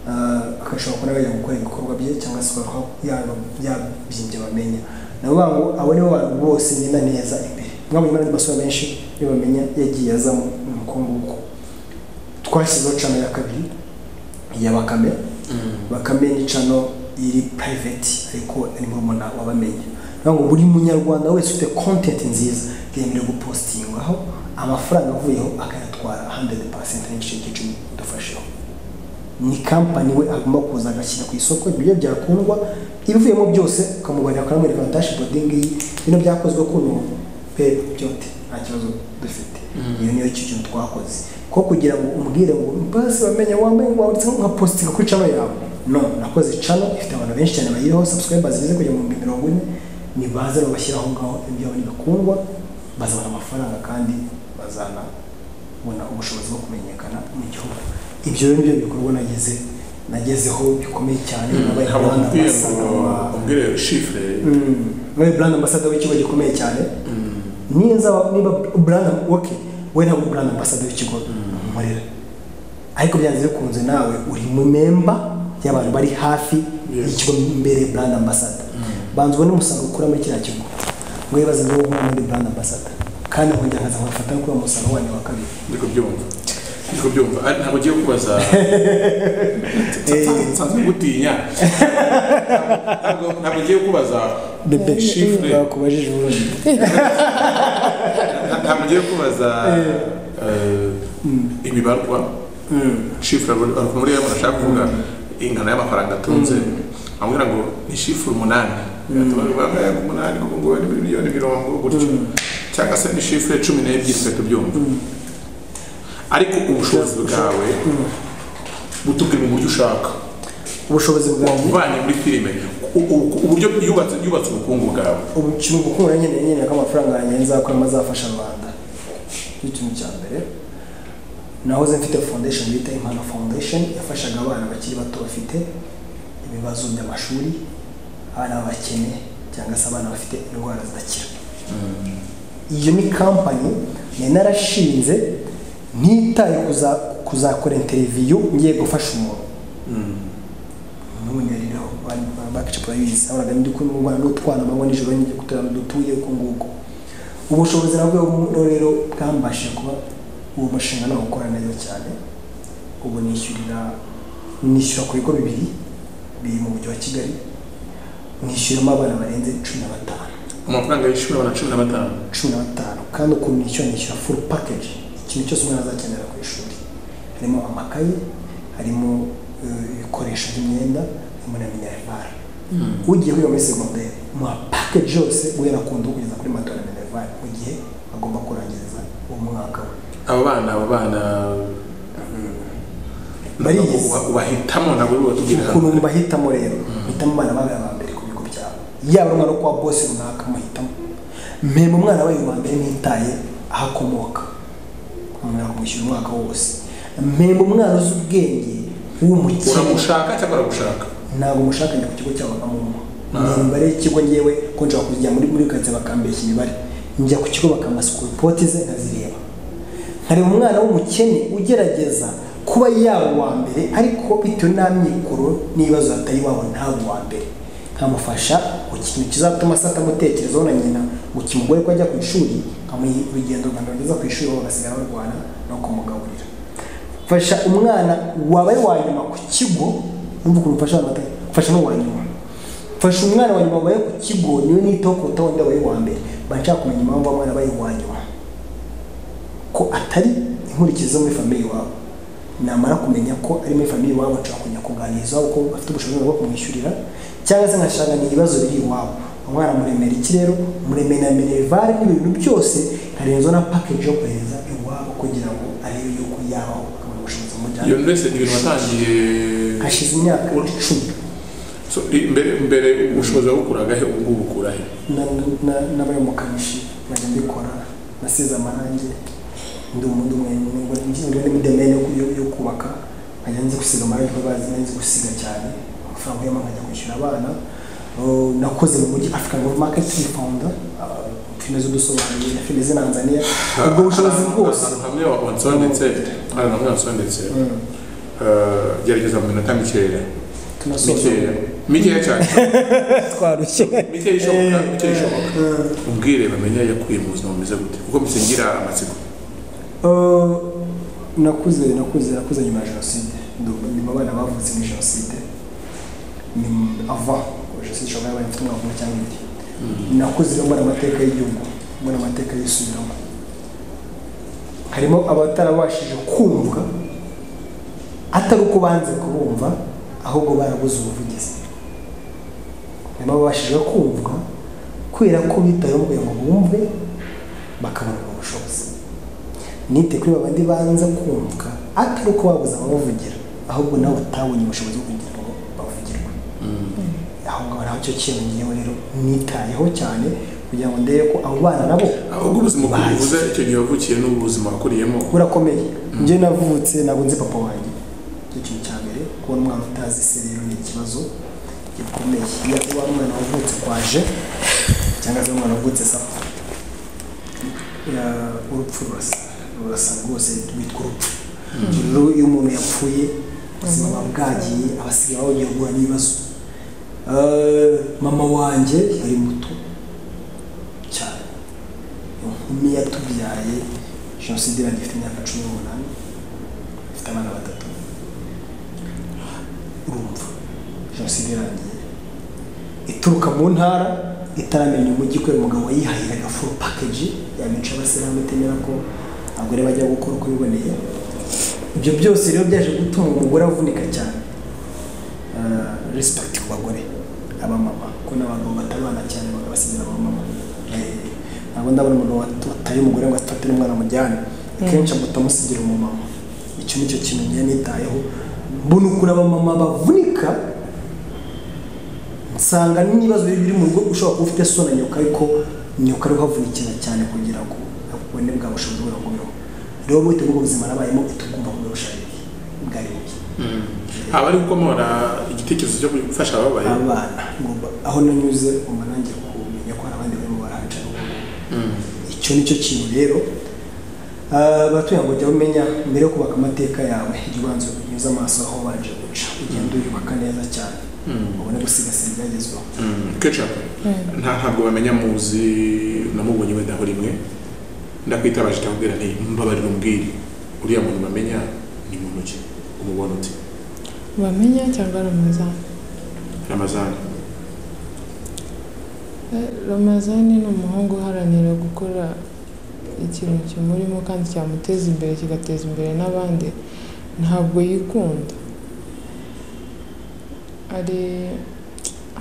Ah, agashobora kuba nawe yajya gukora ibikorwa bye cyangwa se ukaba yabyimbye bamenya nabo bango abo nibo bantu bose ngenda neza imbere mwabonye n'abandi basore benshi iyo bamenya yagiye azamo ni uko nguko twashyizeho cano ya kabiri ya bakame bakame ni cano iri private ariko ari murumuna wabamenya niyo ngo buri munyarwanda wese ufite content nziza yemerewe gupostingaho amafaranga avuyeho akayatwara atwara 100% n'igice cy'icumi dufasheho ni kampani we agomba kuza agashyira ku isoko ibiryo byakundwa ibivuyemo byose ukamubarira ukanamwereka ngo dashboard ngiyi bino byakozwe kuno pe byote nta kibazo dufite iyo niyo kintu twakoze ko kugira ngo umbwire ngo basi bamenye wambaye ngo wanditse nka postinga kuri channel yawe no nakoze channel ifite abantu benshi cyane bayiriho subscribers bize kujya mu bihumbi mirongo ine nibaze babashyira aho ngaho ibyabo ntibikundwa bazabona amafaranga kandi bazanabona ubushobozi bwo kumenyekana mu gihugu ibyo rero nibyo bikorwa nageze nagezeho bikomeye cyane nabaye ntabwo brand nkubwiye ambassador ngo wa- umbwire shifure Mm, nabaye brand ambassador w'ikigo gikomeye cyane niza niba brand okay we ntabwo uri brand ambassador w'ikigo nkorera ariko byanze bikunze nawe uri mu memba y'abantu bari hafi Yes. y'ikigo imbere brand ambassador banza ubone umusaruro ukura muri kiriya kigo ngo wibaze ngo wowe muri brand ambassador kandi nkongera nkaza nkafata kuri uwo musaruro wanyu wa kabiri ndi kubyumva ndi kubyumva Ari, ntabwo ugiye kubaza nsanzwe ngutinya Ntabwo- ntabwo ngiye kubaza bebe Chiffre. bakubajije ubundi ntabwo ngiye kubaza eh, imibarwa shifure muri rero murashaka kuvuga ingano y'amafaranga atunze amubwira ngo ni shifure umunani tubarwangaya ku munani kuko ngo ni miliyoni mirongo gutyo cyangwa se ni shifure cumi n'ebyiri twe tubyumva ariko ubushobozi bwawe butubwira mu buryo ushaka ubushobozi bwawe uvanye muri filime u- u- uburyo yubatse yubatse ubukungu bwawe ubu kiri gukura nyine nyine ko amafaranga yanjye nzakuramo azafasha rubanda nicyo kintu cya mbere nahoze mfite foundation bita impano foundation yafashaga abana bakiri bato bafite ibibazo by'amashuri ari abakene cyangwa se abana bafite indwara zidakira iyo ni kampani nari narashinze ntitaye kuza- kuzakora interiviyu ngiye gufasha umuntu n'umunyariro bakicapura yizi abaga ndi kumubana n'utwana amanywa nijoro njye gutura dutuye uko nguko ubushobozi nabwo buno rero bwambashije kuba uwo mushinga nawukora neza cyane ubu nishyurira nishyura ku bigo bibiri biri mu mujyi wa kigali nishyuramo abana barenze cumi na batanu amafaranga y'ishuri abana cumi na batanu cumi na batanu kandi ukuntu nishyura nishyura full package ikintu cyose umwana azakenera ku ishuri harimo amakaye harimo eh, ibikoresho by'imyenda harimo na minerivare ugiye kwiga muri segonderi muha package yose guhera ku ndo kugeza kuri matora na minerivare mu gihe agomba kurangiriza uwo mwaka we aba bana aba bana Bariyizi. uba- ubahitamo ntabwo uri bubatubwire hano ukuntu bahitamo rero hitamo abana bawe ba mbere ku bigo byabo yaba ari umwana wo kwa bose runaka muhitamo mpemba umwana wawe wa mbere mwitaye aho akomoka umuntu akamwishyura umwaka wose mpemba umwana uzi ubwenge w'umukene uramushaka cyangwa aragushaka ntabwo mushaka njya ku kigo cyawe bakamuha ni imibare y'ikigo ngewe ko nshobora kujya muri muri karitsiye bakambeshya imibare njya ku kigo bakamasukura poti ze nkazireba nkareba umwana w'umukene ugerageza kuba yaba uwa mbere ariko bitewe n'amikoro n'ibibazo atari iwabo ntabwo uwa mbere nkamufasha ku kintu kizatuma se atamutekerezaho na nyina ngo kimugore ko ajya ku ishuri nkamuha urugendo rwanda rugeza ku ishuri aho bagasigara barwana no kumugaburira fasha umwana wabaye wa nyuma ku kigo wumva ukuntu ufasha abantu batari fasha n'uwa nyuma fasha umwana wa nyuma wabaye ku kigo niwe nitaho kuruta wundi wabaye uwa mbere mba nshaka kumenya impamvu abana babaye uwa nyuma ko atari inkurikizi zo muri famiye iwabo namara kumenya ko ari muri famiye iwabo nshobora kujya kuganiriza iwabo ko afite ubushobozi bwo kumwishyurira cyangwa se nkashaka ni ibibazo biri iwabo umwana muremera iki rero muremera na minerivare n'ibintu byose nkarenzaho na package yo kohereza iwabo kugira ngo arebe yuko yabaho akabona ubushobozi iyo bumujyana nzu yose ni ibintu watangiye hashize imyaka icumi So, i- mbere mbere ubushobozi wabukuraga he ubu ngubu ukura he n'abari mu kamishi bajya mbikora nasize amarangi ndi umuntu umwe nubwo ngira n'imidemene yo- yo- yo kubaka nkajya nzi gusiga amarangi kuko bazi nzi gusiga cyane amafaranga y'amanywa nkajya kwishyura abana Uh, nakoze mu mujyi african world market founder filime z'udusobanuro na filime z'inanzaniya ubwo bushobozi bwose ahantu hamwe wa- wansondetse ahantu hamwe wansondetse Eh, gerageza mu minota mikeya tunasoza mikeya mikeya cyane twarushye mikeya ishoboka mikeya ishoboka umbwire bamenye yakuye mu buzima bumeze gute kuko musingira amatsiko Uh, nakuze nakuze nakuze nyuma ya jenoside Ndu- nyuma abana bavutse muri jenoside ni ava jenoside ishobora kuba yabaye mfite umwaka umwe cyangwa ibiri nakuze rero mbona amateka y'igihugu mbona amateka yisubiramo harimo abatarabashije kumva atari uko banze kubumva ahubwo barabuze ubuvugizi harimo ababashije kumva kubera ko bitayeho kugira ngo bumve bakabona ubwo bushobozi nite kuri babandi banza kumva atari uko babuze ababavugira ahubwo nabo batabonye ubushobozi bwo kugira ngo bavugirwe aho ngaho naho cyo kiyongeyeho rero nitayeho cyane kugira ngo ndebe ko abo bana nabo ahubwo ubuzima bazi. buvuza icyo gihe wavukiye n'ubuzima wakuriyemo burakomeye njye navutse ntabwo nzi papa wanjye icyo kintu cya mbere kubona umwana utazi se rero ni ikibazo gikomeye iyo uba ari umwana wavutse kwaje cyangwa se umwana wavutse sapa Ya- urupfu rurasa rurasa rwose rwitwa urupfu Ubwo rero iyo umuntu yapfuye ubuzima buba bwagiye abasigaye bagiye guhura n'ibibazo Eh, mama wanjye yari muto cyane inkumi yatubyaye jenoside irangiye ifite imyaka cumi n'umunani ifite abana batatu urumva jenoside irangiye ituruka mu ntara itaramenya umujyi kubera umugabo wayihahiraga full package yamica abasilamu itemera ko abagore bajya gukora uko biboneye ibyo byose rero byaje gutuma umugore avunika cyane Ah, respect ku bagore abamama ko n'abagabo batabana cyane bagabasigira abamama Eh, ntabwo ndabona umuntu wat- wataye umugore ngo afate n'umwana amujyane akenshi amuta amusigira umumama icyo ni cyo kintu njye nitayeho mbona ukuntu abamama bavunika nsanga n'ibibazo biri biri mu rugo ushobora kuba ufite so na nyoka ariko nyoka ariho havunikira cyane kugira ngo ubone bwa bushobozi bwawe bubeho rero bwite bw'ubwo buzima nabayemo tugomba kuburusha bwari bubi aba ari gukomora igitekerezo cyo gufasha ababaye abana ngomba aho nanyuze ngomba nanjye kumenya ko hari abandi barimo barahaca icyo ni cyo kintu rero Ah, batuye ngo jya umenya mbere yo kubaka amateka yawe jya ubanza unyuze amaso aho wabanje guca ugenda uyubaka neza cyane ubone gusigasira ibyagezweho kenshi nta ntabwo bamenya muzi namubonye wenda aho rimwe ndakwitabaje ndakubwira nti mbabarira umbwire uriya muntu bamenya ni muntu ki umubona uti bamenya cyangwa ramazani ramazani Eh, ramazani ni umuhungu uharanira gukora ikintu kimurimo kandi cyamuteza imbere kigateza imbere n'abandi ntabwo yikunda hari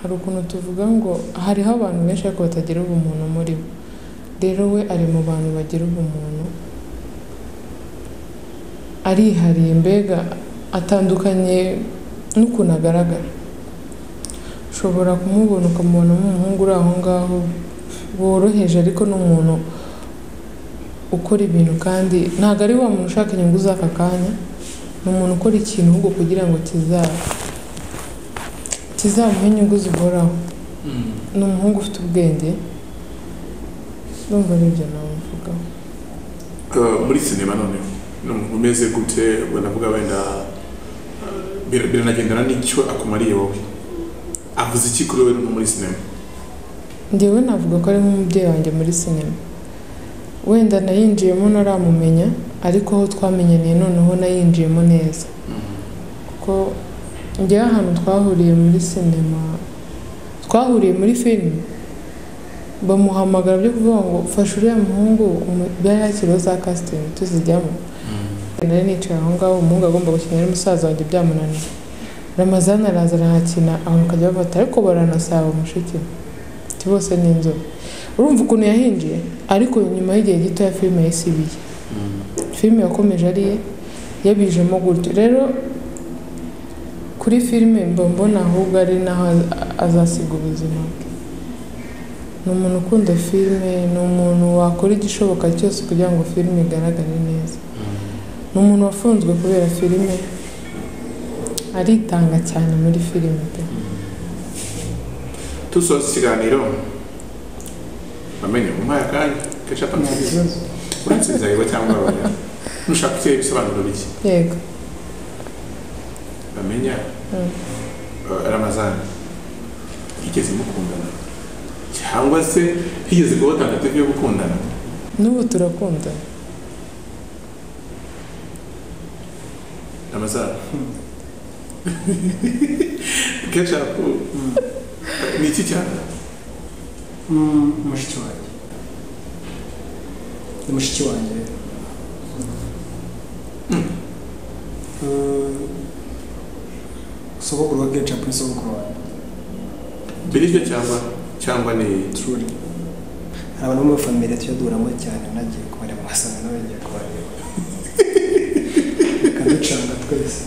hari ukuntu tuvuga ngo hariho abantu benshi ariko batagira ubumuntu muri bo rero we ari mu bantu bagira ubumuntu arihariye mbega atandukanye n'ukuntu agaragara ushobora kumubona ukamubona nk'umuhungu uri aho ngaho woroheje ariko ni umuntu ukora ibintu kandi ntabwo ari wa muntu ushaka inyungu z'aka kanya ni umuntu ukora ikintu ahubwo kugira ngo kizaba kizamuhe inyungu zihoraho ni umuhungu ufite ubwenge ndumva ari ibyo nawe mvugaho Eh, muri sinema noneho ni umuntu umeze gute ubwo ndavuga wenda eh, bir- biranagendana n'icyo akumariye wowe avuze iki kuri wowe no muri sinema njyewe navuga ko ari nk'umubyeyi wanjye muri sinema wenda nayinjiyemo ntaramumenya ariko aho twamenyaniye noneho nayinjiyemo neza kuko njyewe ahantu twahuriye muri sinema twahuriye muri filime bamuhamagara byo kuvuga ngo fasha uriya muhungu umu- byari hakiriho za kasitini tuzijyamo nari nicaye aho ngaho umuhungu agomba gukina ari musaza wanjye byamunaniye ramazani araza arahakina abantu bakajya bafata ariko baranasaba mushiki we ati bose ni inzobe urumva ukuntu yahinjiye ariko nyuma y'igihe gito ya filime yisibiye filime yakomeje ari ye yabijemo gutyo rero kuri filime mba mbona ahubwo ari naho az- azasiga ubuzima bwe ni umuntu ukunda filime ni umuntu wakora igishoboka cyose kugira ngo filime igaragare neza ni umuntu wafunzwe kubera filime aritanga cyane muri filime pe dusoza ikiganiro bamenye umuhaye akanya kenshi atansubiza uretse inzego cyangwa abanya nushaka uteye ibisobanuro bike yego bamenya Mm. eh, ramazani yigeze mukundana cyangwa se higeze kubaho tagatifu yo gukundana n'ubu turakundana ramazani kenshi aku- ni iki cyane Mm, mushiki wanjye ni mushiki wanjye sogokuru wa geca kuri sogokuru wanjye biribyo cyangwa cyangwa ni tururi hari abantu bo muri famire tujya duhuramo cyane nagiye kubareba ugasanga nawe ngiye kubareba bakaducanga twese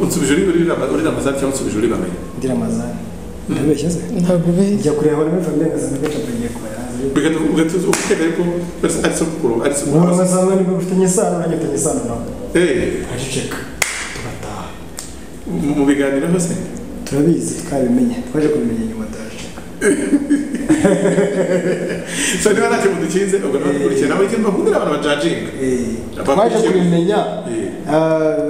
unsubije uri uri rama- uri ramazani cyangwa unsubije uri bamenye ndira amazani ndabeshya se ntabwo ubeshya njya kureba abantu muri famire ngasanga geca ngiye kubareba ugatuza ukeka yuko ari- ari sogokuru ari umuntu sogokuru ugasanga niba ufitanye isano nanjye ufitanye isano nawe Eh, tukaceceka tugataha mu mu biganiro hose turabizi twabimenye twaje kubimenya nyuma turaceceka so niba nta kintu dukinze ubwo nawe dukurikiye nawe ikintu bakundira abantu bajajinga Eh, Abakurikiye- twaje kubimenya Eh, Ah,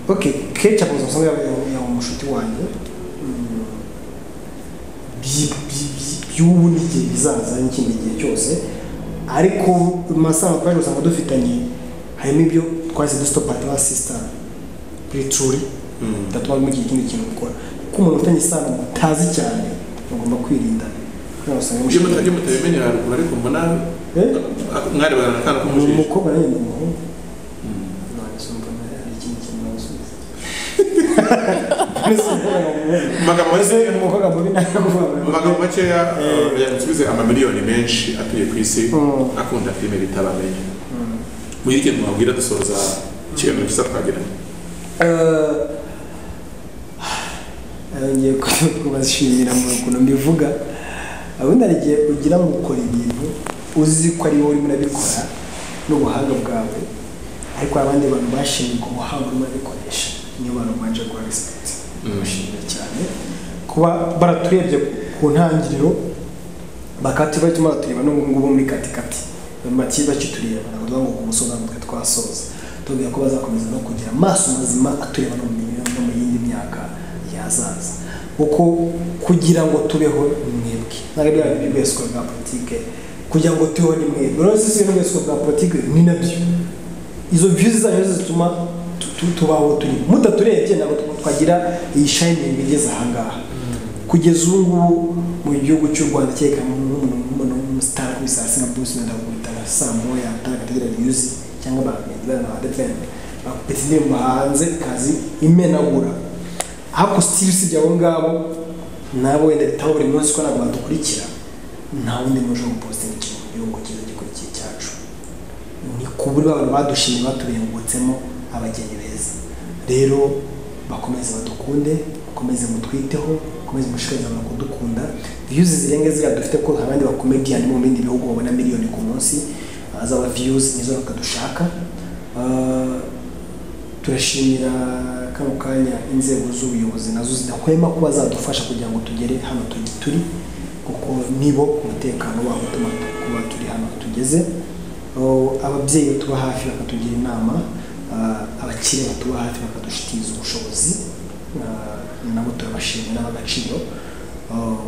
ok kenshi akunze usanga yaba umushuti wanjye Mm, by- by- by- by'ubu n'igihe bizaza n'ikindi gihe cyose ariko mu masaha twaje usanga dufitanye harimo ibyo twahise dusitopatiwa sisitara kuri turi mm. bitatuma mugira ikindi kintu gukora kuko umuntu ufitanye isano mutazi cyane mugomba kwirinda kugira ngo usange iyo mushiki- mutajya mutabimenyera haruguru ariko mbona Eh? mwarebana akana ni k'umujiji umukobwa nanjye ni umuhungu none se mbona hari ikindi kintu nasubiza amagambo mbese make umukobwa mubi ntabwo mu magambo makeya eh, yagusubize amamiliyoni menshi atuye ku isi Mm. akunda filime bita bamenye mugira ikintu mwabwira dusoza ikiganiro cyiza twagiranye ngiye kubashimira mu kuntu mbivuga ubundi hari igihe ugira ngo ukora ibintu uzi ko ari wowe urimo urabikora n'ubuhanga bwawe ariko hari abandi bantu bashinzwe ubwo buhanga urimo urabikoresha niyo bantu baje guha resipegiti bashimira cyane kuba baraturebye ku ntangiriro bakati batuma baratureba n'ubu ngubu muri katikati bati bakitureba ntabwo tuvuga ngo ku musozi hano twe twasoza tubwira ko bazakomeza no kugira amaso mazima atureba no mu mirimo no mu yindi myaka yazaza kuko kugira ngo tubeho ni mwebwe ntabwo ari bwa bindi bwese bwa politike kugira ngo tubeho ni mwebwe rero si ibintu bwese bwa politike ni nabyo izo views zanyu zose zituma tu- tu- tubaho turi mutaturebye ntabwo twa- twagira iyi shining igeze ahangaha kugeza ubu ngubu mu gihugu cy'u rwanda cyereka nk'umuntu nk'umuntu w'umusitari kuri saa sita bruce wenda gukubita nka saa moya atagategera yuzi cyangwa bagenda na defende bakupita indirimbo hanze kazi imenagura ariko sitiri usibye abo ngabo nabo wenda bitabo buri munsi ko ntabwo badukurikira nta wundi muje gupositinga ikintu mu gihugu cyiza gikurikiye cyacu ni ku buryo abantu badushimye baturengutsemo abageni beza rero bakomeze badukunde bakomeze mutwiteho bakomeze mushishikarize abantu kudukunda viyuzi zirenga ziriya dufite ko hari abandi bakomediyani bo mu bindi bihugu babona miliyoni ku munsi ah, zaba viyuzi nizo natwe dushaka Ah, turashimira kano kanya inzego z'ubuyobozi nazo zidahwema kuba zadufasha kugira ngo tugere hano tu- turi kuko nibo umutekano wabo utuma kuba turi hano tugeze Oh, ababyeyi batuba hafi bakatugira inama ah, abakire batuba hafi bakadushitiriza ubushobozi ah, nabo turabashimira n'abagaciro Oh,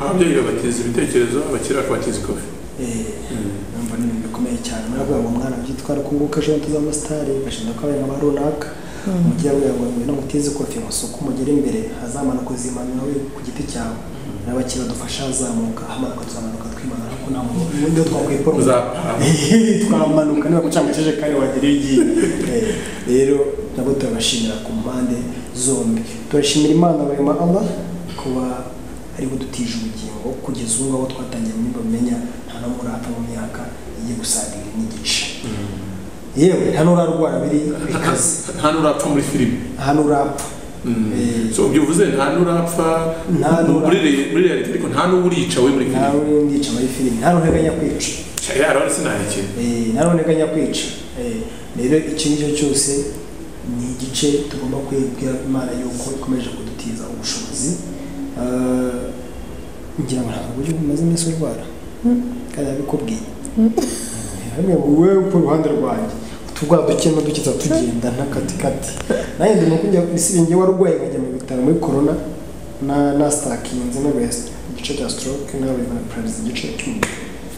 ababyeyi babatiza ibitekerezo abakiri bakabatiza ikofi eh, numva ni ibintu bikomeye cyane muri kugira ngo umwana byitwara ko nguka ejo tuzaba sitari gashinzwe ko abantu ba runaka umujyi kugira ngo ngo muteze ikofi ngo si uko mugera imbere hazamanuka uzimanura we ku giti cyawe n'abakiri badufasha hazamuka hamanuka tuzamanuka twimanura kuko nta muntu ubundi twakwipfa muzapanga twamanuka niba guca mu kijerekani wagira iyo ugiye Eh, rero nabwo turabashimira ku mpande zombi turashimira imana barema allah kuba ari kudutije ubugingo kugeza ubu ngaho twatangiye muri bamenya nta no muri apfa mu myaka igiye gusaga ibiri n'igice yewe nta n'urarwara biri bikaze nta n'urapfa muri filime nta n'urapfa Mm. Eh. so ubyo uvuze nta n'urapfa Nta n'urapfa. muri re- muri reality ariko nta n'urica we muri nta filime n'urindica muri filime nta n'ureganya kwica yarabona sinahekeye Eh, nta n'ureganya kwica Eh, rero icyo ngicyo cyose ni igice tugomba kwibwira imana yuko ikomeje kudutiza ubushobozi Ah, ngira ngo ntabwo uburyo bumaze iminsi urwara kandi yabikubwiye hamwe wowe ku ruhande rwanjye uturwa duke n'uduke tuba tugenda ntakatikati nanjye ndimo kujya ku isi njye warwaye nkajya mu bitaro muri corona na nastakinze no west igice cya stroke nawe na paralyze igice cy'umutwe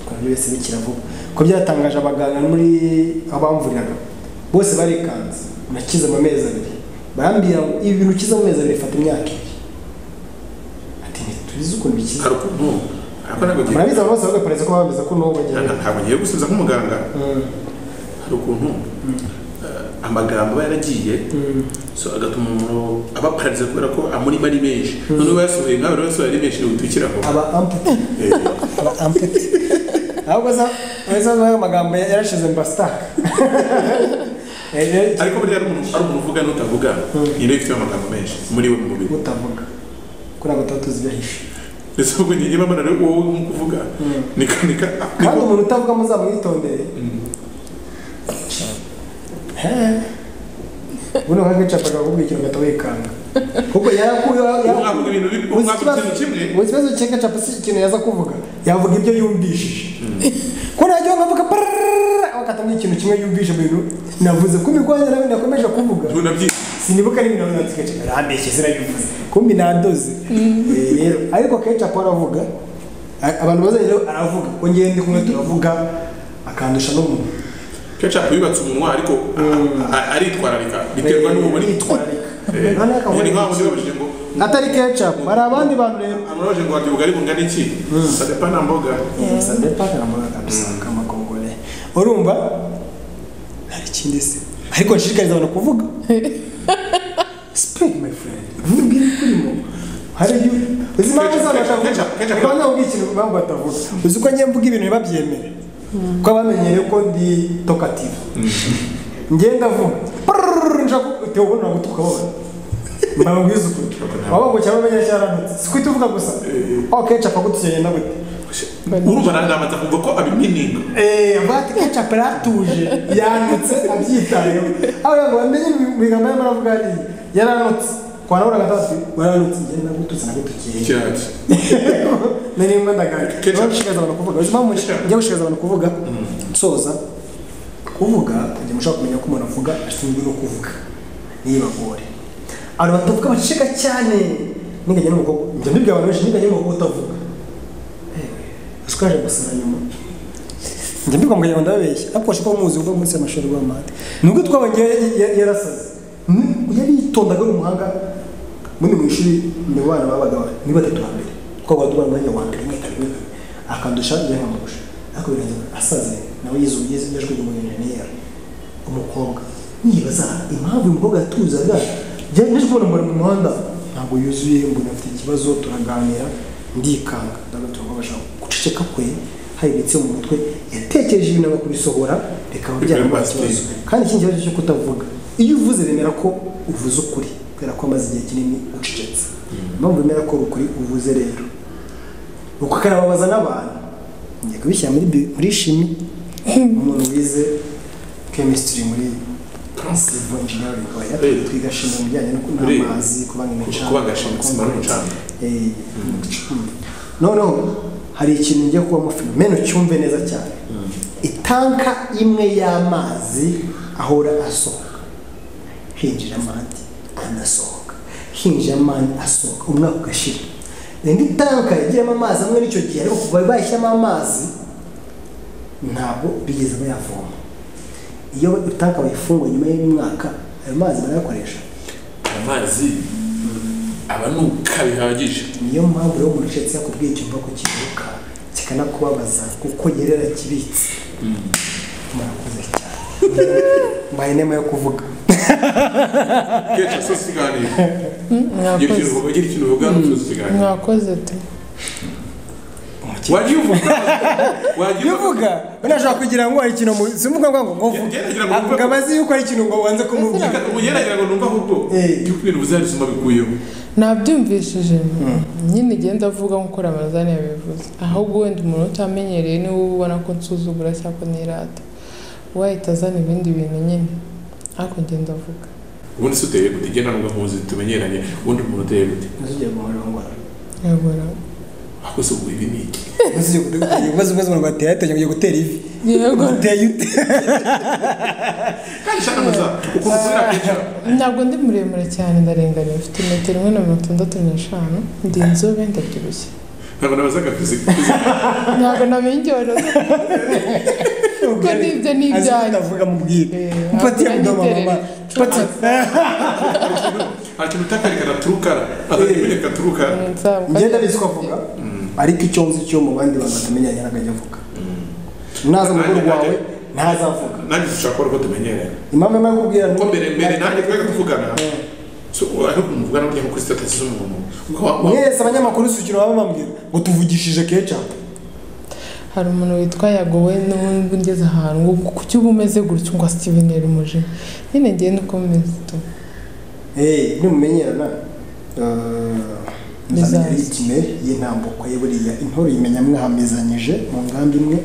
twari wese bikira vuba ko byatangaje abaganga muri aho bamvuriraga bose barikanze nakize mu mezi abiri barambwira ngo ibi bintu ukize mu mezi abiri bifata imyaka ibiri ati ntituzi ukuntu bikiza hari ukuntu ariko ntabwo ngiye murabizi abantu bose bagaperereza ko bameze ko n'ubu bagenda ntabwo ngiye gusubiza nk'umuganga hari ukuntu eh, amagambo aba yaragiye so agatuma umuntu aba pararize kubera ko amurimo ari menshi noneho bayasohoye nkawe rero yasohoye ari menshi butukiraho aba ampute aba ampute ahubwo aza aza aza amagambo yarashize mba sitaka ariko buriya ari umuntu ari umuntu uvuga n'utavuga iyi rero ifite amagambo menshi muri we mu mubiri utavuga kuri abo tuba tuzi gahishe ndetse ubwo njye niba mbona rero wowe mu kuvuga nika nika kandi umuntu utavuga muzamwitondere buno nka gacaca akavuga ikintu gahita wikanga kuko yarakuyeho umwavuga ibintu bibi umwavuga ikintu kimwe mu kibazo cya gacaca si ikintu yaza kuvuga yavuga ibyo yumvishije ko ntajya nkavuga pararara akatamenya ikintu kimwe yumvise mu bintu navuze ko imirwanya nawe nakomeje kuvuga tunabyita sinibuka ari ibintu runaka gacaca arambeshye sinabivuze kumbi nadoze Eh, rero ariko kenshi akora avuga A- abantu bazanye rero aravuga ko ngende kumwe turavuga akandusha n'umuntu kecapu yubatse umunwa ariko a- a- aritwararika biterwa n'uwo bari Aritwararika. Noneho akavuga ni nk'aho muri babajije ngo atari ketchup hari abandi bantu rero amurabajije ngo warya ubugari bungana iki sadepa na mboga ça dépend de la mboga kabisa kama kongole urumva hari ikindi se ariko nshishikariza abantu kuvuga speak my friend vuga ibiri kurimo hari ibyo uzi impamvu zabo batavuga Ketchup, ketchup. bamwe bavuga ikintu impamvu batavuga uzi ko njye mvuga ibintu ntibabyemere ko bamenyereye ko ndi tokative ngenda vuba nshaka uteye ubona gutuka wowe mbabwiza ukuri waba ngo cyangwa umenya cyaranutse si kwita uvuga gusa aho kenshi apfa gutukenye na gute urumva nandamaza kumva ko abimininga vati kecapu yaratuje yanditse abyitayeho aho yago bamenye ibigambo y'amara avuga hariya yaranutse kwa nawe gatatu waranutse ngenda gututse na gutukeye cyane nari nimba ndagaga Ketchup. niba gushishikariza abantu kuvuga uzi impamvu Ketchup. njya gushishikariza abantu kuvuga soza kuvuga kugira ngo ushobore kumenya ko umuntu avuga ashinzwe no kuvuga ntibagore abantu batavuga baceceka cyane ninganya n'umukobwa njya mbibwira abantu benshi ninganya n'umukobwa utavuga uzi ko yaje gusara nyuma njya mbibwira ngo ngo ndababeshya ariko washaka ko muzi uva munsi y'amashuri rw'amande nubwo twabangiye yarasaze Ni- yaritondaga ari umuhanga muri mu ishuri mu bana babaga ni batatu ba mbere twaba duba umwanya wa mbere imwe kabiri imwe kabiri akandusha njye nkamurusha ariko birangira asaze nawe yize ubugeze n'ijwi ry'umunyenjeniyeri umukobwa nibaza impamvu uyu mukobwa yatuzaga njye naje kubona mbona mu muhanda ntabwo yuzuye mbona afite ikibazo turaganira ndikanga ndabona turabasha guceceka kwe hayibitse mu mutwe yatekereje ibintu aba kubisohora bikaba byaramuha ikibazo kandi ikindi kibazo cyo kutavuga iyo uvuze bemera ko uvuze ukuri kubera ko amaze igihe kinini ucecetse impamvu bemera ko ari ukuri uvuze rero ukanababaza n'abantu ngiye kubishyira muri bi- muri shimi umuntu wize chemistry muri civil engineering oya Eh. twiga shimi mu bijyanye no kunywa Buriya. amazi kubanga imicanga kubanga shimi, sima n'umucanga. Eh, noneho hari ikintu ngiye kubamo fenomeno cyumve neza cyane itanka imwe y'amazi ahora asohoka hinjira amande anasohoka hinjira amande asohoka umwaka ugashira indi tanka yagiramo amazi amwe n'icyo gihe ariko kuva bayishyiramo amazi ntabwo bigeze bayavoma iyo tanka bayifunguye nyuma y'umwaka ayo mazi barayakoresha amazi aba ni uka bihagije niyo mpamvu rero umuntu ucetse yakubwiye icyumba ko kiruka kikanakubabaza kuko yerera kibitse murakoze cyane mbaye inema yo kuvuga kenshi asoza ikiganiro ugira ikintu mwakoze uvuga ugira ikintu uvuga usoza ikiganiro mwakoze tu wajya uvuga wajya iyo uvuga uvuga unashobora kugira ngo hari ikintu mu- simvuga ngo ngo uvuge Gerageza ngo avuga abazi yuko hari ikintu ngo wanze kumubwira ubu yaragira ngo numva ahubwo Eh. ibyo ibintu bizarizuma bikuyeho nabyumvishije nyine igenda avuga nk'uko ramazani yabivuze ahubwo wenda umuntu utamenyereye niwe uba ubona ko nsuzugura cyangwa nirata wahita azana ibindi bintu nyine ariko ngenda avuga ubundi se uteye gute igenda n'ubwo nkuzi tumenyeranye ubundi umuntu uteye gute ntuzugiye kumurongora yego rero ahubwo se ubu ibi ni iki ntuzugiye kumurongora ibibazo ibibazo umuntu bateye yateganya kujya gutera ivi yego uteye ute kandi cyane amaza ukuntu ukorera kenshi ntabwo ndi muremure cyane ndarenganiye mfite metero imwe na mirongo itandatu n'eshanu ndi inzobe ndabyibushye ntabwo nabazaga fizika ntabwo namenye ibyo wari kuko n'ibyo ni azi ko ibyanjye utavuga mubwire Eh, mpatiye hakuna mudoma mama n'iterere. mpatiye nta kintu utakarikana turukara atamenyeka turukara Nzabukwa- ngenda abizi ko avuga ariko icyo nzi cyo mu bandi bantu batamenyanye ntabwo ajya avuga naza mu rugo Nanjye- rwawe ntazavuga nanjye dushaka kubona ko tumenyereye impamvu imwe kubwira kuko mbere mbere nanjye twari tuvugana so ariko muvugana burya nko kuri statasi z'umuntu Kuko wa- wa- mwese abanyamakuru sukiro baba bambwira ngo tuvugishije kecapu hari umuntu witwa yago we n'ubundi ngeze ahantu ngo kuki uba umeze gutyo ngo steven yari umujinya nyine ngende uko meze tu eee nimumenyerana eh, nzamenya Bizaza. ritime y'intambuko ye buriya intore uyimenya mwamezanyije mu ngambi imwe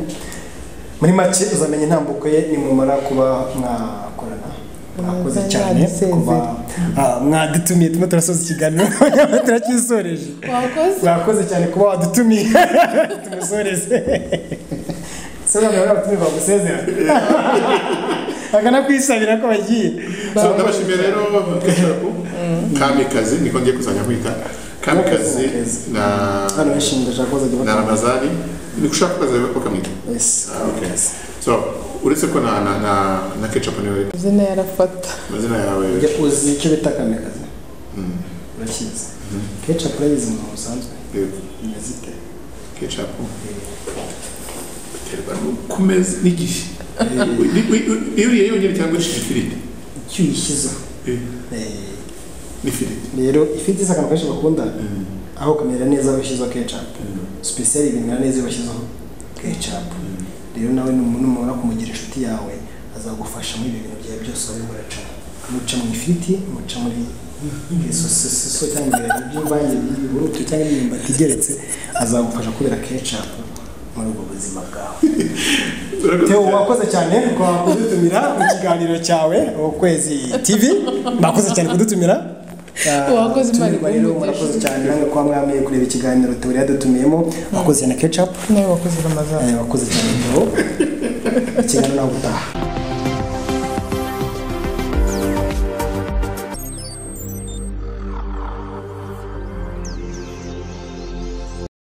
muri make uzamenya intambuko ye nimumara kuba mwakorana mwakoze Mwaza cyane yadusezera. kuba ah, mwadutumiye turimo turasoza ikiganiro nyamara turakisoreje wakoze mwakoze cyane kuba wadutumiye tumusoreze se ntabwo bari batumye bagusezera bagana kwisabira ko bagiye so ndabashimiye rero kecapu kamikazi niko ngiye kuzajya kwita kamikazi na hano bishimye ndashaka ko bazajya na bakora ramazani ni ushaka kubaza bakamwita Yes. Ah, okay. so uretse ko na na na na kecapu niwe izina yarafata amazina yawe Ujya uzi icyo bita kamikazi urakizi kenshi apurayizi mu busanzwe yego imeze ite kecapu biterwa no ku meza n'igihe Wi- wi- wi- wi- iyo uriye yonyine cyangwa urishije ifiriti icyo uyishyize Eh, Eh, n'ifiriti rero ifite isa akantu kenshi bakunda Mm. aho kamera neza aho yashyizeho kecapu sipesiyali bimera neza iyo bashyizeho kecapu rero nawe numubona kumugira inshuti yawe azagufasha muri ibi bintu byawe byose wari muraca muca mu ifiriti muca muri isoso cyangwa ibirayi by'imvange by'ibiburutu cyangwa imyumbati igeretse azagufasha kubera kecapu muri ubwo buzima bwawe Urakoze Theo cyane. wakoze cyane kwa kudutumira mu kiganiro cyawe ukwezi TV mwakoze cyane kudutumira Ah, Wakoze Imana tumirwa rero ikumugishe. murakoze cyane namwe kuba mwameye kureba ikiganiro Theo yadutumiyemo wakoze cyane ketchup nawe wakoze ramazani eh, wakoze cyane Theo ikiganiro nawe utaha